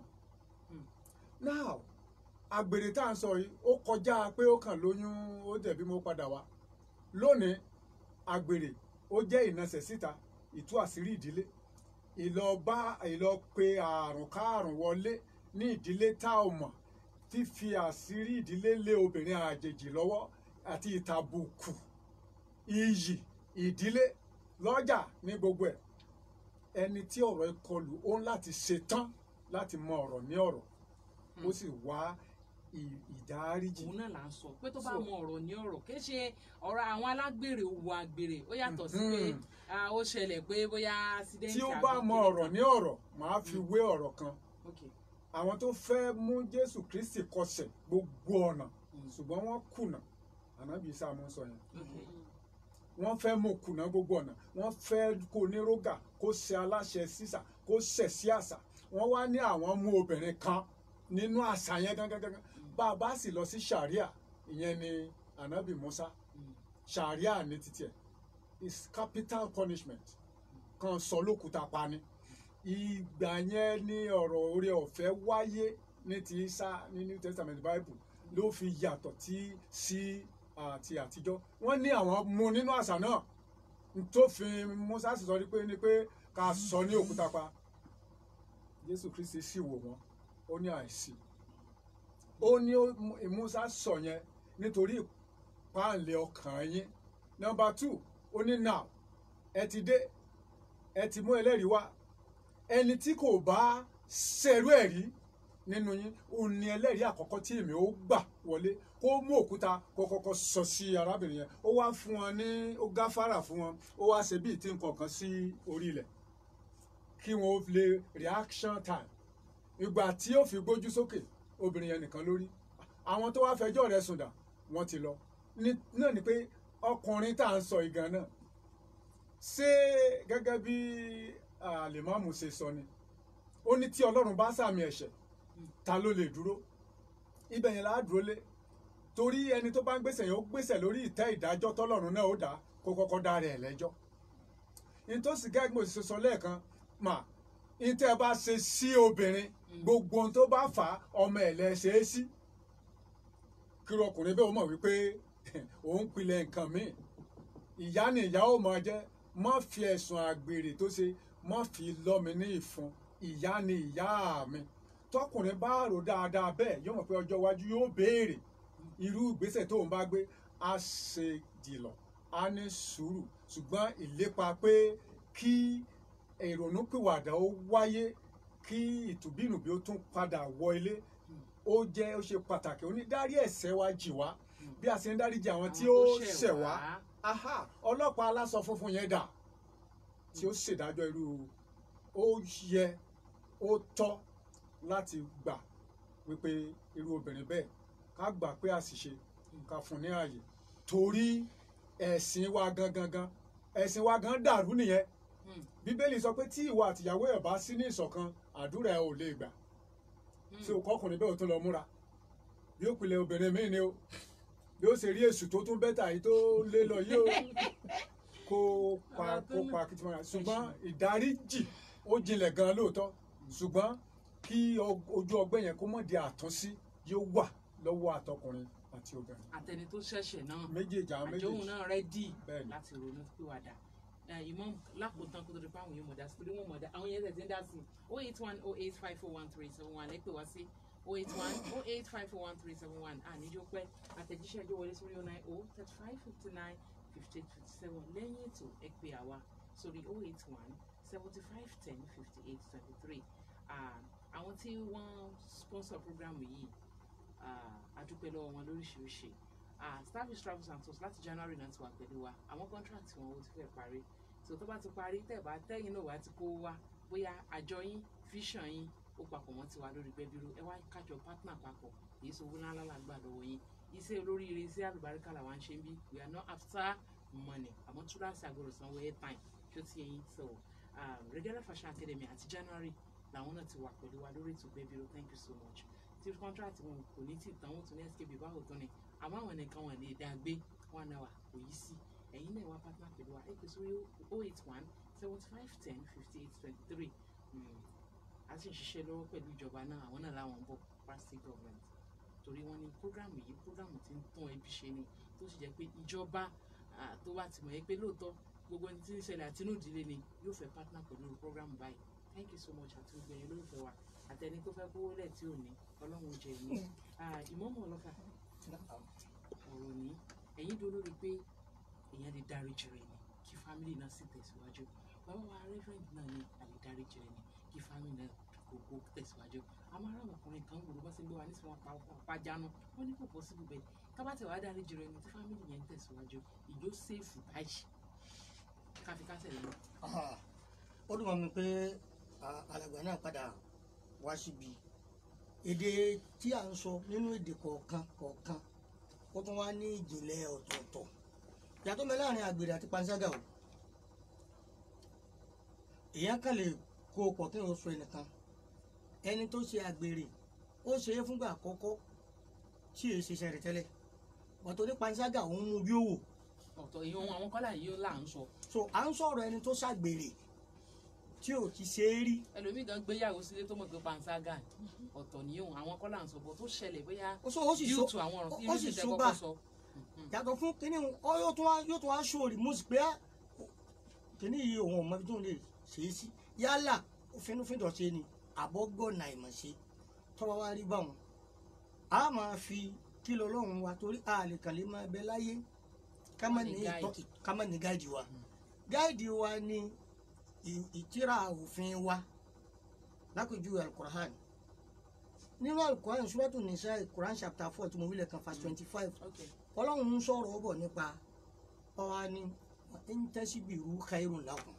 now àgbèrè tá à ń sọ yìí ó kọjá pé ó kàn lóyún ó dẹ̀bí mo padà wá lónìí àgbèrè ó jẹ́ ìnasẹ̀ síta ìtú àṣírí ìdílé ìlọba ìlọ pe àrùn káàrùn wọlé ní ìdílé tá ò mọ̀ fífi àṣírí ìdílé lé obìnrin àjèjì lọ́wọ́ àti ìtàbùkù iyì ìdílé lọ́jà ní gbogbo ẹ̀ ẹni tí ọ̀rọ̀ ìkọlù ó ń láti ṣetán láti mọ ọ̀rọ̀ ní ọ̀rọ̀ ó sì wá ì- ìdáríjì òun náà là ń sọ pé tó bá So- mọ ọ̀rọ̀ ní ọ̀rọ̀ kì í ṣe ọ̀rọ̀ àwọn alágbèrè òwò àgbèrè ó yàtọ̀ sí pé Mhm. ah, ó ṣẹlẹ̀ pé bóyá accident tí ó àbí bá mọ kíní ọ̀rọ̀ kan. ní ọ̀rọ̀ màá fi wé ọ̀rọ̀ kan Okay. àwọn tó fẹ́ mú jésù kristi kọsẹ̀ gbogbo ọ̀nà Mm. ṣùgbọ́n wọ́n kùnà ànábì sáàmù sọ yẹn Okay. wọ́n fẹ́ mú kùnà gbogbo ọ̀nà wọ́n fẹ́ kó ní rógà kó ṣe aláṣẹ sísà kó ṣẹ̀ sí àṣà wọ́n wá ní àwọn mú obìnrin kan nínú àṣà yẹn gangan bá a bá sì lọ sí sharia ìyẹn ni ànábì musa Mm. sharia ní títí ẹ̀ is capital punishment kan sọ lókùúta pa ni ìgbà yẹn ní ọ̀rọ̀ orí ọ̀fẹ́ wáyé ní ti isa ní new testament bible ló fi yàtọ̀ tí sí àti àtijọ́ wọ́n ní àwọn mú nínú àṣà náà tó fi musa sì sọ ní pé ní pé ká sọ ní òkúta pa jésù kristi sì wò wọ́n ó ní àìsí ó ní ó- musa sọ yẹn nítorí ìpáǹlẹ̀ ọkàn yín nọmba two ó ní now ẹ ti dé ẹ ti mú ẹlẹ́rìí wá ẹni tí kò bá ṣerú ẹ̀ rí nínú yín òun ni ẹlẹ́rìí àkọ́kọ́ tí èmi ó gbà wọlé kó mú òkúta kó kọ́kọ́ sọ sí arábìnrin yẹn ó wá fún wọn ní ó gáfárà fún wọn ó wá ṣe bíi tí nǹkan kan sí orí ilẹ̀ kí wọn ó lè reaction time ìgbà tí ó fi gbójú sókè obìnrin yẹn nìkan lórí àwọn tó wá fẹjọ́ rẹ̀ sùn dà wọ́n ti lọ Ní- náà ni pé ọkùnrin tá à ń sọ ìgan náà ṣé gẹ́gẹ́ bí àlèmọ́mù ṣe sọ ni ó ní tí ọlọ́run bá sàmì ẹ̀ṣẹ̀ ta ló lè dúró ibẹ̀ yẹn láà dúró lé torí ẹni tó bá ń gbèsè yẹn ó gbèsè lórí ìtẹ́ ìdájọ́ tọ́lọ́run náà ó dá kó kọ́kọ́ dá rẹ̀ lẹ́jọ́ nítòsí gẹ́gẹ́ bí mo ṣe sọ lẹ́ẹ̀kan mà ìtẹ́ bá ṣe sí obìnrin gbogbo ohun tó bá fà á ọmọ ẹ̀ lẹ́ ṣe é sí kí ọkùnrin bẹ́ẹ̀ ó mọ̀ wípé òun pilẹ̀ nǹkan míì ìyá ni ìyá ó máa jẹ́ má fi ẹ̀sùn àgbèrè tó ṣe má fi lọ́ mi ní ìfun ìyá ni ìyá mi tọkùnrin bá rò dáadáa bẹ́ẹ̀ yóò mọ̀ pé ọjọ́ iwájú yóò béèrè irú ìgbésẹ̀ tó ń bá gbé á ṣe dìlọ̀ á ní sùúrù ṣùgbọ́n ìlépa pé kí ìrònúpìwàdà ó wáyé kí ìtùbínùbí ó tún padà wọ ilé ó jẹ́ ó ṣe pàtàkì ó ní dárí ẹ̀ṣẹ̀ wa jì wá bí a ṣe ń dáríjì àwọn tí ó ṣẹ̀ wá aha ọlọ́pàá aláṣọ funfun yẹn dà tí ó ṣèdájọ́ irú ó yẹ ó tọ́ láti gbà wípé irú obìnrin bẹ́ẹ̀ ká gbà pé àṣìṣe ká fún ní ààyè torí ẹ̀sìn wa gangan gan ẹ̀sìn wa gan dàrú nìyẹn Hmm. bíbélì sọ pé tí ìwọ àtìyàwó ẹ̀ bá sí ní ìṣọ̀kan àdúrà ẹ̀ ò lè gbà tí o kọkùnrin bẹ́ẹ̀ o tún lọ múra bí ó pilẹ̀ obìnrin míì ni o bí ó ṣe rí èṣù tó tún bẹ́tà yìí tó lé lọ yìí o kó pa Ọ̀rọ̀ tó kó ní- pa kìtìmọ́ra ṣùgbọ́n ìdáríjì ó jinlẹ̀ gan lóòótọ́ ṣùgbọ́n kí o- ojú ọgbẹ́ yẹn kó mọ̀ di àtúnṣí yóò wà lọ́wọ́ àtọkùnrin àti obìnrin àtẹni tó ṣẹ̀ṣẹ̀ náà méjèèjì àwọn àjọhùn méjèèjì náà rẹ́dì Bẹ́ẹ̀ni. láti ronú pìwàdà ìmọ̀ lákòótán kó tó di pé àwọn yóò mọ̀ dá sí torí wọ́n mọ̀ dá àwọn yẹn tẹ̀ tí ń dá sí o eight one o eight five four one three seven one ẹ pè wá sí o eight one o eight five four one three seven one àníjó pẹ́ àtẹ̀jíṣẹ́ ẹjọ́ wọlé sórí o nine o thirty five fifty nine fifty eight fifty seven lẹ́yìn ètò ẹ pè àwa sórí o eight one seventy five ten fifty eight twenty three àwọn tí wọ́n sponsor program yìí ah, a dúpẹ́ lọ́wọ́ wọn lóríṣiríṣi ah starfish travels and tours láti january náà ti wà pẹ̀lú wa àwọn contract wọn ó ti fẹ́ parí so tó bá ti parí tẹ̀ bá tẹ́yìn náà wá ti kó wá bóyá àjọ yín vision yín ó papọ̀ mọ́ tiwa lórí gbẹ́bírú ẹ wá kájọ partner papọ̀ èyí sọ owó ńlá làgbà lọ́wọ́ yín iṣẹ́ olóríire iṣẹ́ àlùbáríkà làwọn ń ṣe ń bí we are not after money àmọ́ túláàsì àgọ́dọ̀ sanwó airtime tó ti yẹn so um, regular fashion academy àti january làwọn náà ti wà pẹ̀lú wa lórí ètò gbẹ́bírú thank you so much tí contract wọn kò ní tí tán wọn tún ní skb báwo tán ni àmọ́ àwọn nìkan wọn lè dá gbé one hour kò yí sí ẹ̀yin náà wá partner pẹ̀lú wa ẹ pè sórí oh eight one seventy five ten fifty eight twenty three a sì ń ṣiṣẹ́ lọ́wọ́ pẹ̀lú ìjọba náà àwọn náà làwọn ń bọ̀ plastic government torí wọ́n ní programu yìí programu tí ń tún ẹbí ṣe ni tó sì jẹ́ pé ìjọba ah, tó bá ti mọ̀ ẹ́ pé lóòótọ́ gbogbo ẹni tí ń ṣẹlẹ̀ àtinú ìdílé ni yóò fẹ́ partner pẹ̀lú programu báyìí thank you so much àti gbogbo ẹ̀yin olólùfẹ́ wa àtẹni tó fẹ́ kówó lẹ̀ tí ò ní ọlọ́run jẹ ní ìmọ̀mọ̀ ọlọ́fà ọ̀rọ̀ ní ẹ̀yin dúró lórí pé èèyàn lè dárí jìrì ni kí fámìlì náà sì tẹ̀síwájú bàbá wa rẹ́fẹ̀rẹ̀ǹdì náà ni a lè dárí jìrì ni kí fámìlì náà kókó tẹ̀síwájú àmọ́ ara ọkùnrin kan wò ló bá ṣe gbé wa ní sọ́wọ́n pa ọ̀pá jánu wọ́n ní kò pọ̀ síbi bẹ́ẹ̀ kábàtẹ̀ wàá dárí jìrì ni tí fámìlì yẹn ń tẹ̀síwájú ìjó sèfù báyìí káfíkásẹ̀ lẹ́nu. Ah, ó dùn mọ́ mi pé ah, alàgbà náà padà wá síbi èdè tí à ń sọ nínú èdè kọ̀ọ̀kan kọ̀ọ̀kan ó tún wá ní ìjìnlẹ̀ ọ̀tọ̀ọ̀tọ̀ ìyàtọ̀ mẹ́ láàrin àgbèrè àti panṣágà o èèyàn kan lè kó o pọ̀ kí n sọ ẹnìkan ẹni tó ṣe àgbèrè ó ṣe é fúngbà àkọ́kọ́ tí èé ṣe iṣẹ́ rẹ̀ tẹ́lẹ̀ ọ̀tọ̀ ní panṣágà òun mú bí ó wò ọ̀tọ̀ ìyẹn ohun àwọn kọ́là yìí ó là ń sọ so à ń sọ̀rọ̀ ẹni tó ṣàgbèrè tí ò ti ṣe é rí ẹlòmíì gan gbéyàwó sílé tó mọ̀ pé panṣágà ọ̀tọ̀ ní ohun àwọn kọ́là ń sọ bọ̀ tó ṣẹlẹ̀ bóyá ó sọ ó sì due so to àwọn ọ̀rọ̀ tí ó yóò sì ṣe so kọ́kọ́ bá sọ. yàtọ̀ fún kínní ọ yóò tún wá yóò tún wá ṣó rìmúùsì pé á, kínní yìí òun ọmọ ibi tó ń lè ṣe é sí yálà fínúfíndọ̀ ṣe ni àbọ̀gbọ̀nà ìmọ̀ ṣe tọ́wọ́ wá rí báwọn a máa fi kí lọ́lọ́run wa torí a lè kàn lè máa bẹ láyé ká má ní Ní ìtọ́ guide. ká má ní gáìdì wa gáìdì wa ni ì- ìtírà òfin wa lápèjúwe alukur'an nínú alukur'an suratu nisa quran chapter four tí mo wílẹ̀ kan verse twenty five Okay. ọlọ́run ń sọ̀rọ̀ bọ̀ nípa ọ̀hà ni ń tẹ́sí bí irú khairun lakum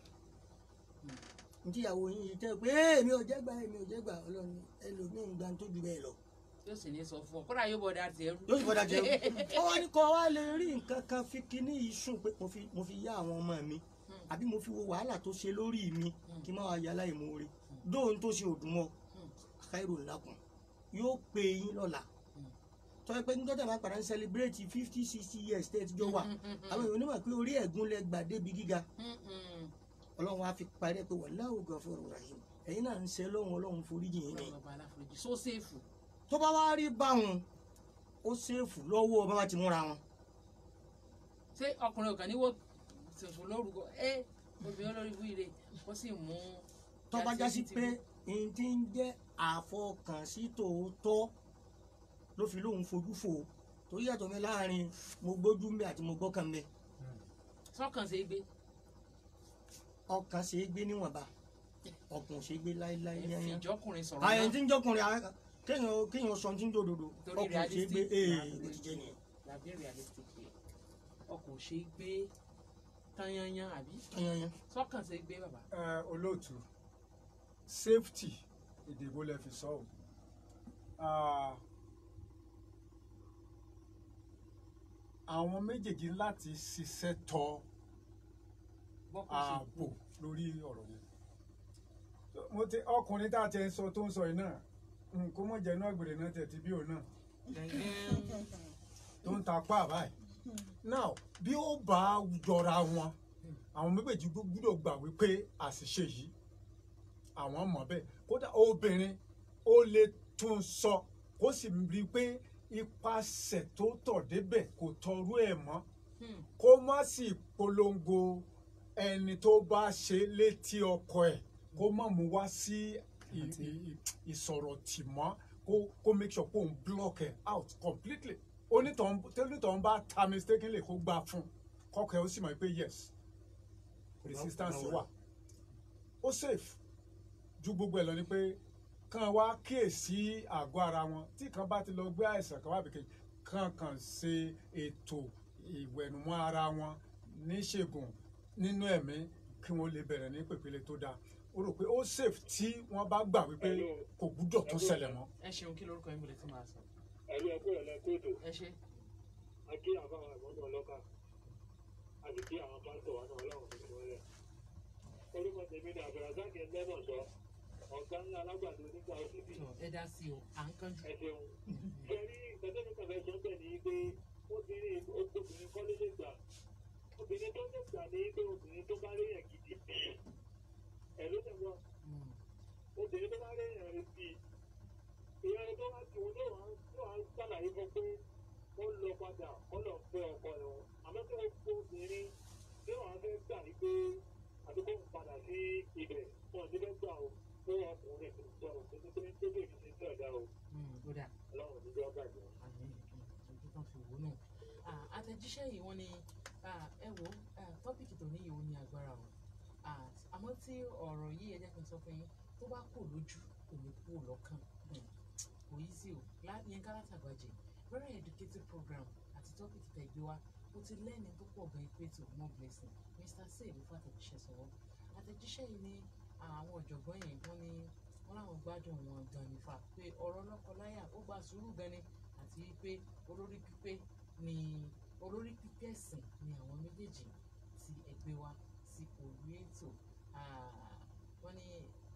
ntí ìyàwó yín yìí tẹ́ pé èmi ò jẹ́gbà èmi ò jẹ́gbà ọlọ́run ẹlòmíín gba tó ju bẹ́ẹ̀ lọ yóò sì ní sọ fún ọ kódà yóò bọ̀ dá tiẹ̀ rú. yóò sì bọ́dà jẹun ó wá ní kọ́ wá lè rí nǹkan kan fi kíní yìí sùn pé mo fi mo fi yá àwọn ọmọ mi àbí mo fi wo wàhálà tó ṣe lórí mi kí n má wàá yálà ìmoore dóhun tó ṣe òdùn mọ́ khairun lakum yóò pè yín lọ́la tọ́jú pé nígbà tí a máa padà ń celebrate fifty sixty years tẹ́ ẹ ti jọ wà àwọn èèyàn onímọ̀ pé orí ẹ̀gún lẹ gbà débi gíga ọlọ́run á fi parí ẹ pé wallahu ghafurur rahim ẹ̀yin náà ń ṣe lọ́hùn ọlọ́run foríjì yín ni ọlọ́run ọba aláforíjì so séèfù tó bá wá rí báwọn ó ṣèfù lọ́wọ́ bá wá ti múra wọn ṣé ọkùnrin ọ̀gá níwò tuntun lórúkọ ẹ obìnrin olórí ibú ire ó sì mú. tó bá já sí pé n ti ń jẹ́ àfọkànsí tòótọ́ ló fi lóun fojú fò torí yàtọ̀ mi láàrin mo gbójú mbẹ àti mo gbọ́kàn mbẹ sọ́kàn ṣe é gbé ọkàn ṣe é gbé níwọ̀nba ọkùnrin ṣe gbé láéláé ẹ fi yányán ìjọkùnrin sọ̀rọ̀ àyẹ̀ náà tí ń jọkùnrin à- kéèyàn kéèyàn sọ tí ń dòdòdò Torí ọkùnrin ṣe realistic gbé ni ee a- bó ti jẹ́ nìyẹn làbí realistic pé ọkọ̀ ò ṣe é gbé tanyanyan àbí yányán sọ́kàn ṣe é gbé bàbá. ẹ olóòtú safety ìdìbò lè fi sọ o Ah, àwọn méjèèjì láti ṣiṣẹ́ tọ bọ́kọ̀ ṣe ààbò lórí ọ̀rọ̀ yẹn mo ti ọkùnrin tá a ti ń sọ tó ń sọ yìí náà nǹkó mọ̀ jẹ́ náà gbèrè náà tẹ̀ tí bí òun náà gẹ́gẹ́ tó ń ta pa báyìí now bí ó bá jọra wọn àwọn méjèèjì gbọ́dọ̀ gbà wípé àṣìṣe yìí àwọn mọ̀ bẹ́ẹ̀ kódà obìnrin ó lè tún sọ kó sì rí i pé ipasẹ̀ tó tọ̀ débẹ̀ kò tọrú ẹ̀ mọ́ Hmm. kó má sì polongo ẹni tó bá ṣe létí ọkọ ẹ̀ kó má mú wá sí ì- ì- ì- ìsọ̀rọ̀ tì mọ́ kó kó make sure kó ń block ẹ̀ out completely onítọ̀hún tẹ́lítọ̀hún bá ta mistakenly kó gbà fún kọ́kọ́ ẹ̀ ó sì mọ̀ pé yes resistance wà ó safe ju gbogbo ẹ̀ lọ ni pé kàn wá kíyèsí àgọ́ ara wọn tí kan bá ti lọ gbé àìsàn kan wá bìkejì kàn kàn ṣe ètò ìwẹ̀nùmọ́ ara wọn níṣègùn nínú ẹ̀mí kí wọ́n lè bẹ̀rẹ̀ ní pèpele tó dáa ó rò pé ó safe tí wọ́n bá gbà wípé kò gbúdọ̀ tó ṣẹlẹ̀ mọ́. ẹ ṣeun kí lórúkọ yín bọ̀lẹ̀ tí máa sọ. ẹ̀rú ẹ̀kọ́ ìrọ̀lẹ́ kóòtù ẹ ṣe àti àbáwọn ìmọ̀tò ọlọ́kà àti kí àwọn pásítọ̀ wa náà ọlọ́run tó wọlé. orúkọ tèmi ni àbẹ̀rẹ̀sáàkì ẹgbẹ́mọ̀ sọ ọ̀gá ńlá alágbàdo nígbà òṣèlú tọ ẹ dá sí o à ń kánjú. ẹ ṣeun. kẹrí ìgbẹ́sẹ̀mí kàfẹ́ sọ bẹ́ẹ̀ ni pé obìnrin obìnrin kọ́ ló lè gbà obìnrin tó lè gbà ní pé obìnrin tó bá léyàn gidi ẹ̀ ló tẹ̀ wọ́n Hmm. obìnrin tó bá léyàn rẹ̀ sí i ìyá ẹni tó bá ti wọn ló wà ló wà ń sàlàyé fún pé ó lọ padà ó lọ fẹ́ ọkọ ẹ̀ wọn àmọ́ tí wọ́n gbọ́ obìnrin tí wọ́n á fẹ́ gbà ní pé àdúgbò ń padà sí ibẹ̀ wọn ò ní fẹ́ gbà ó fún ọkùnrin tó sọ ọ́ tó tó tó tó bèèrè sí sí ọ̀dà o Hmm, ó dà ọlọ́run ní jọ́ bàjẹ́. àmì ojú kan fi wò náà. Ah, àtẹ̀jíṣẹ́ yìí wọ́n ní ah, ẹ wo ah, tọ́pìkì tó ní ìwò ní agbára o Ah, àmọ́ tí ọ̀rọ̀ yìí ẹ jẹ́ kí n sọ fún yín tó bá kù lójú kò ní kú lọ́kàn Hmm, kò yí sí o Lá- Yínká Látàgbàjẹ́ very educative program àti tọ́pìkì tẹ̀ gbé wá mo ti lẹ́ni tó pọ̀ gan pé tó more blessing Mr. say ló fàtẹ̀jíṣẹ́ sọ̀rọ̀ àtẹ̀jíṣẹ́ yìí ní àwọn ọ̀jọ̀gbọ́n yìí wọ́n ní wọ́n láwọn gbádùn wọn gan nípa pé ọ̀rọ̀ lọ́kọláya ó gba sùúrù gan ni àti pé olórí pípé ni olórí pípé ẹ̀sìn ni àwọn méjèèjì ti ẹgbẹ́ wa sí orí ètò Ah, wọ́n ní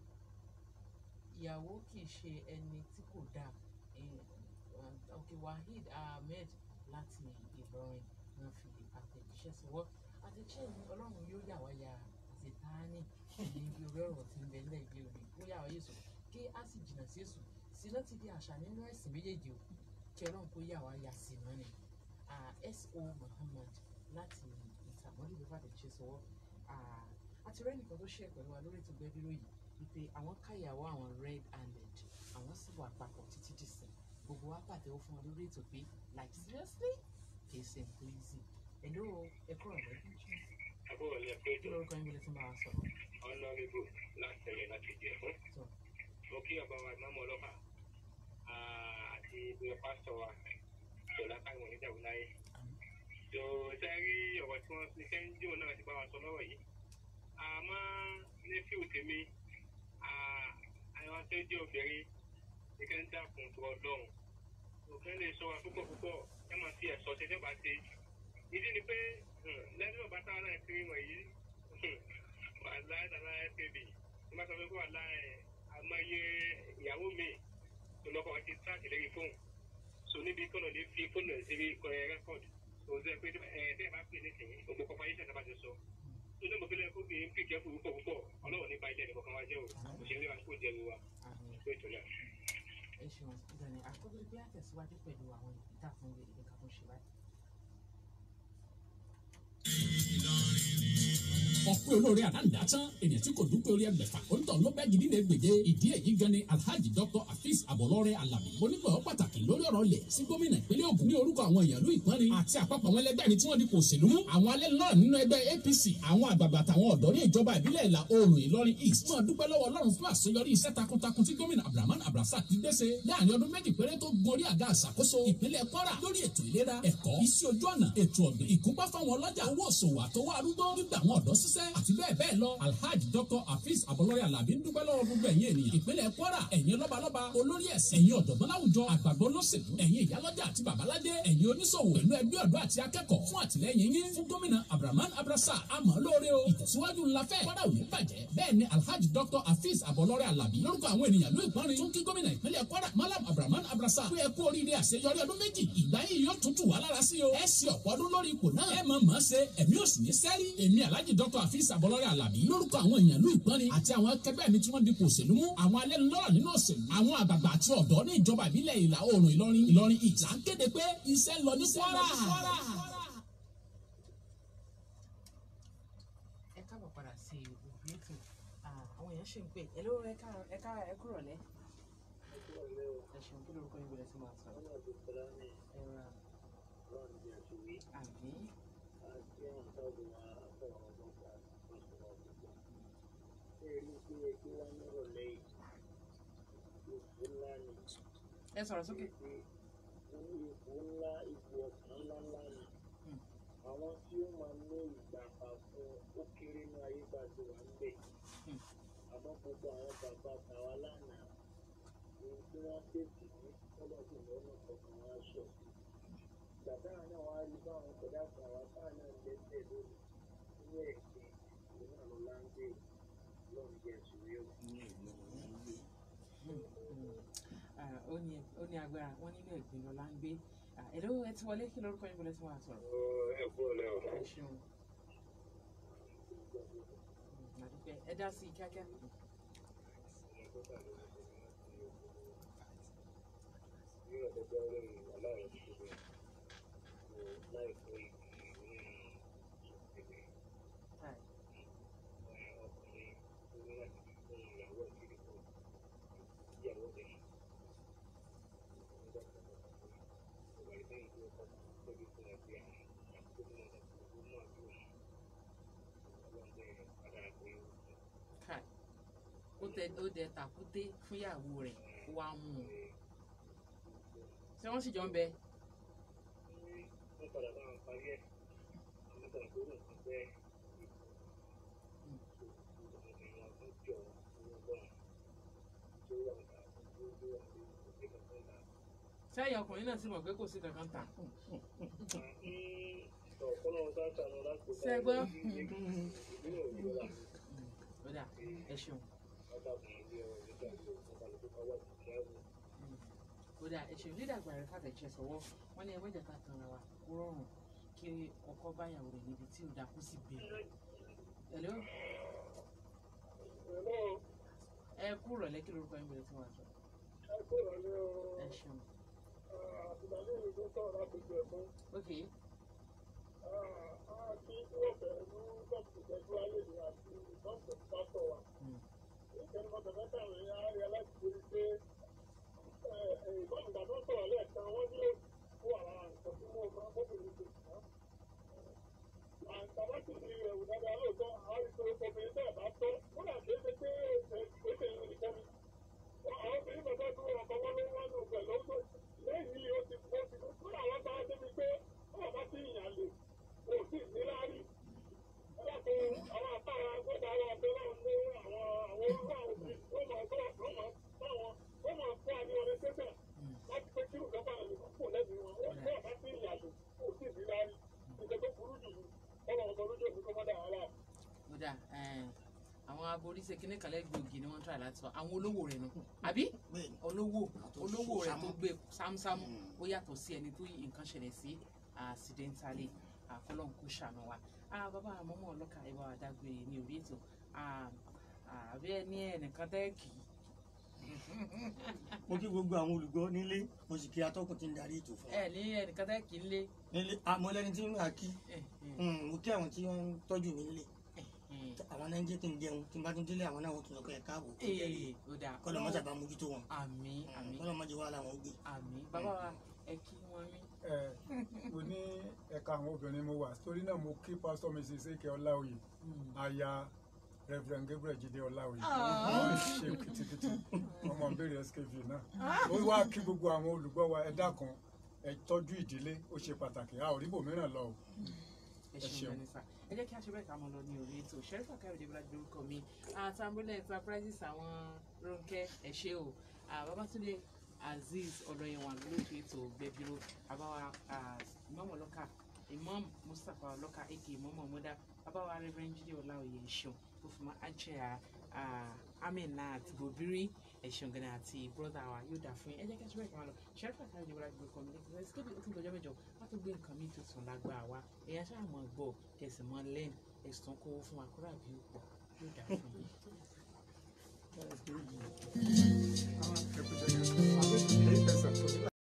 ìyàwó kì í ṣe ẹni tí kò dáa Eh, ok waheed ahmed láti ìlọrin náà fi àtẹ̀jíṣẹ́ sọwọ́ àtẹ̀jíṣẹ́ yìí ọlọ́run yóò yà wá ya àṣetáánì ní orí ọ̀rọ̀ tí ń bẹ nílẹ̀ ìgbé òní ó yà wá yéṣu kí á sì jìnnà sí èṣù síná ti di àṣà nínú ẹ̀sìn méjèèjì o kí ọlọ́run kó yà wá ya sí náà ni Ah, so muhammad láti ìtàmọ́lì ló fàtẹ̀jíṣẹ́ sọwọ́ Ah, àti rẹ́ nìkan tó ṣe pẹ̀lú wa lórí ètò gbẹ́bíró yìí wípé àwọn káyàwó àwọn red handed àwọn sì wà papọ̀ títí dìsìn gbogbo wa pàtẹ́wọ́ fún wọn lórí ètò pé like seriously kì í ṣe nǹkan easy ẹ̀ló ẹ̀kọ́ rẹ̀ àbúrò ilé kí péjọ lórúkọ yín bẹ̀rẹ̀ tí máa sọ̀rọ̀ ọ̀nàrẹ́bù láti ẹ̀yẹ láti jẹ fún. tó mo kí ọba wa ìmáàmù ọlọ́pàá àti ìbílẹ̀ pásítọ̀ wa ṣọlá káwọn onídàwó láyé. tó sẹ́rí ọ̀rọ̀ tí wọ́n ní sẹ́ńdíò náà ti bá wa sọ lọ́rọ̀ yìí. àmọ́ ní fíù tèmi àwọn tó jẹ́ obìnrin ní kẹ́ ń dàkún tó ọlọ́run. òfin lè sọ wa púpọ̀ púpọ̀ ẹ máa fi ẹ̀sọ́ ṣe tẹ́gbà ṣe. ìdí ni pé lẹ́nu ọ̀bá táwọn náà kiri wọ̀nyí wà láì tàbí tẹ̀lé ní bá sọ pé kó wà láì àmọye ìyàwó mi tó lọ́kọ̀ ti tíráàkì lẹ́yìn fóònù so níbi kọ́nà lè fi fóònù ẹ̀ sí rẹ́kọ̀dì so ṣe pé ẹ̀ tẹ́ ẹ bá pè nísìnyí gbogbo kọ́pá yìí ṣàtàbà ti sọ tó ní mo fi lẹ́kọ̀ọ́ bí pì kẹ́kù púpọ̀ púpọ̀ ọlọ́wọ́ nípa ilé ẹ̀dẹ̀ kọ̀ọ̀kan wá jẹ́ o òṣèré wa kò jẹ́ mi wa àmì pé ìtọ́lá. ẹ ṣeun ìdàní àkókò pé àtẹ̀síwájú pẹ̀lú àwọn ìdá fún ilé ìdíkà tó ṣe báyìí. ọ̀pọ̀ dúpẹ́ olóore àdáǹdá tán ènìyàn tí kò dúpẹ́ orí ẹgbẹ̀fà onítọ̀ ló bẹ́ gidi ní gbèdé ìdí èyí gan ni alhaji dr afis abọlọrẹ alabi onígbọ̀wọ́ pàtàkì lórí ọ̀rọ̀ ilẹ̀ sí gómìnà ìpínlẹ̀ Ògùn ní orúkọ àwọn èèyàn ìlú ìpọ́nrin àti àpapọ̀ àwọn ẹlẹgbẹ́ mi tí wọ́n di kò òṣèlú mú àwọn alẹ́ náà nínú ẹgbẹ́ APC àwọn àgbààgbà àtàwọn ọ̀dọ́ ní ìjọba ìbílẹ̀ ìlà oòrùn Ìlọrin East máa dúpẹ́ lọ́wọ́ Ọlọ́run fún àṣeyọrí iṣẹ́ takuntakun tí gómìnà Abdulrahman Abdulrasaq ti gbéṣe láàrin ọdún méjì péré tó gun orí àga àṣàkóso ìpínlẹ̀ Kwara lórí ètò ìlera ẹ̀kọ́ iṣẹ́ ojú ọ̀nà ètò ọ̀gbìn ìkúpá fáwọn ọlọ́jà owó òṣòwò àtọwọ́ arúgbó gbígbà àwọn ọ̀dọ́ ṣiṣẹ́ àti bẹ́ẹ̀ bẹ́ẹ̀ lọ Alhaji Dr. Hafiz Abọlọ́rẹ́ Alábí ń dúpẹ́ lọ́wọ́ gbogbo ẹ̀yin ènìyàn ìpínlẹ̀ Kwara ẹ̀yin lọ́balọ́ba olórí ẹ̀sìn ẹ̀yin ọ̀jọ̀gbọ́n láwùjọ àgbàgbọ́ lọ́sẹ̀lú ẹ̀yin ìyálọ́jà àti babaládé ẹ̀yin oníṣòwò pẹ̀lú ẹgbẹ́ ọ̀dọ́ àti akẹ́kọ̀ọ́ fún àtìlẹ́yìn yín fún gómìnà Abdulrahman Abdulrasaq àmọ́ lóore o ìtẹ̀síwájú ńlá fẹ́ Kwara ò ní bàjẹ́ bẹ́ẹ̀ ni Alhaji Dr. Hafiz Abọlọ́rẹ́ Alábí lórúkọ àwọn ènìyàn ló ìpọ́nrin tún kí gómìnà ìpínlẹ̀ Kwara Malam Abdulrahman Abdulrasaq pé ẹ kú oríire àṣeyọrí ọdún méjì ìgbà yìí yóò tún tù wá lára sí o ẹ ṣe ọ̀pọ̀ ọdún lórí ipò náà ẹ mọ̀ mọ̀ ṣe ẹ̀mí ò sì ní sẹ́rí èmi Alhaji Dr. Hafiz Abọlọ́rẹ́ Alábí lórúkọ àwọn èèyàn ló ìpọ́nrin àti àwọn akẹgbẹ́ mi tí wọ́n dipò òṣèlú mú àwọn alẹ́nulọ́rọ̀ nínú òṣèlú àwọn àgbààgbà àti ọ̀dọ́ ní ìjọba ìbílẹ̀ ìlà oòrùn Ìlọrin Ìlọrin ìjà ń kéde pé iṣẹ́ ń lọ ní Kwara. ẹ káàbọ̀ padà sí òbí ètò àwọn èèyàn ṣì ń pè ẹ ló ẹ ká ẹ ká ẹ kúrọ̀ lẹ́ ẹ ṣeun kí lórúkọ yín bẹ̀rẹ̀ sí máa sọ ẹ ra àbí ẹ sọ̀rọ̀ sókè. àwọn tí ó máa ní ìgbàpá fún ó kéré ní ayé bá ti wà ń bẹ̀. àmọ́ gbogbo àwọn bàbá tàwa lánàá ohun tí wọ́n tètè ní ọlọ́dún lọ́nà kọ̀ọ̀kan wá ṣọ̀ sí. bàbá náà wá rí báwọn kọ̀dá kan wá táà náà lẹ́sẹ̀ lónìí nínú ẹ̀sìn ìlú náà ló láńgbé lọ́run jẹ́ ìṣòro Ah, ó ní ó ní agbára wọn nínú ẹ̀gbin lọ́la ń gbé Ah, ẹ ló ẹ ti wọlé kí lórúkọ yín bẹ̀rẹ̀ sí máa sọ̀rọ̀ ẹ kú ọ̀lẹ́ o. ẹ ṣeun Mm, àdúpẹ́ ẹ dá sí i kíákíá. Hi. Kai. ó tẹ ó dẹ tàkúté fúnyàwó rẹ̀ ó wá mú un ṣé wọ́n sì jọ ń bẹ wọ́n padà bá wọn parí ẹ̀ àmọ́ ìgbà tó rò sí pé sẹ́yìn ọkùnrin náà sì mọ̀ pé kò sí kankan tà sẹ́gbọ́n ó dà ẹ ṣeun ó dà ẹ ṣeun dídàgbà rẹ fàtẹ̀jẹ sọ̀wọ́ wọ́n ní ẹgbẹ́ ìjàkà kan ra wa kó rọrùn kí ọkọ báyàwó rẹ̀ níbi tí ò dá kó sì bẹ̀rẹ̀ hello ẹ kú rọ̀lẹ́ kí lórúkọ yín bẹ̀rẹ̀ tí wọ́n sọ ẹ ṣeun ok Mm. ó dà ẹ àwọn aboríṣe kíní kan lẹ́gbẹ̀ẹ́ ni wọ́n ń try láti sọ àwọn olówó rẹ̀ nù àbí olówó olówó rẹ̀ tó gbé sámúsámú ó yàtọ̀ sí ẹni tó nǹkan ṣẹlẹ̀ sí accidentally àkọlọ́n kò ṣàánú wa Ah, bàbá àmọ́mọ́ ọlọ́kà ẹ bá wa dágbére ní orí ètò Ah, ah, àbí ẹ ní ẹnìkan tẹ́ kì í mo kí gbogbo àwọn olùgbọ́ nílé mo sì kí atọ́kùn tí ń darí ètò fún wa ẹ ní ẹnìkan tẹ́ kì í lé nílé àmọ́ lẹ́ni tí ń rà kí ẹ, ẹ, Mm, mo kí àwọn tí wọ́n ń tọ́jú mi nílé ẹ, àwọn náà ń jẹ́ kí n jẹun tí n bá tún délé àwọn náà wọ́n tún lọ pé ẹ káàbọ̀ ee ó dáa kọ́lọ̀ mọ́tà bá mójútó wọn àmì àmì kọ́lọ̀ mọ́tà wà láwọn gbé. àmì bàbá wa ẹ kí wọn rí ẹ mo ní ẹ̀ka àwọn obìnrin mo wà torí náà mo kí pásítọ̀ mrs eke ọláòyè aya reverend gabriel jide ọláòyè wọ́n ṣe kìtìkìtì ọmọ ìbéèrè skv náà ó wá kí gbogbo àwọn olùgbọ́ wa ẹ dákun ẹ tọ́jú ìdílé ó ṣe pàtàkì a ò rí bòmíràn lọ o ẹ Ẹ ṣeun ṣeun. gbani sá ẹ jẹ́ kí a ṣe bẹ́ẹ̀ ká mọ lọ ní orí ètò ṣẹ́rífà káyọ̀dé bọ́lá lórúkọ mi àtàmbólẹ̀ enterprises àwọn Rónkẹ́ ẹ ṣé o Ah, Babátúndé Azeez ọlọ́yẹ̀wà lóòtú ètò gbẹ̀bíró àbáwá Imam ọlọ́kà Imam Mustapha ọlọ́kà aka Imam ọmọdá àbáwá Reverend Jídé Ọláoyè ẹ̀ṣọ́ tó fi mọ́ àjẹ́ Aminat Gobiri ẹ̀ṣọ́ gani àti brọ́dà wa yóò dà fún yín ẹ jẹ́ kí a ṣe bẹ́ẹ̀ ká mọ lọ ṣẹ́rífà káyọ̀dé bọ́lá lórúkọ mi lẹ́kọ̀ọ́ ẹ̀ síkébì ó tún dọjọ́ mẹ́jọ wá tó gbé nǹkan mi tuntun lágbá wa èèyàn ṣáà mọ̀ gbọ́ kẹsì mọ́ lẹ́nu ẹ̀sùn kówó fún wa kúrò àbí ó pọ̀ yóò dà fún yín. ẹ kú jẹ́ kí ẹ sọ.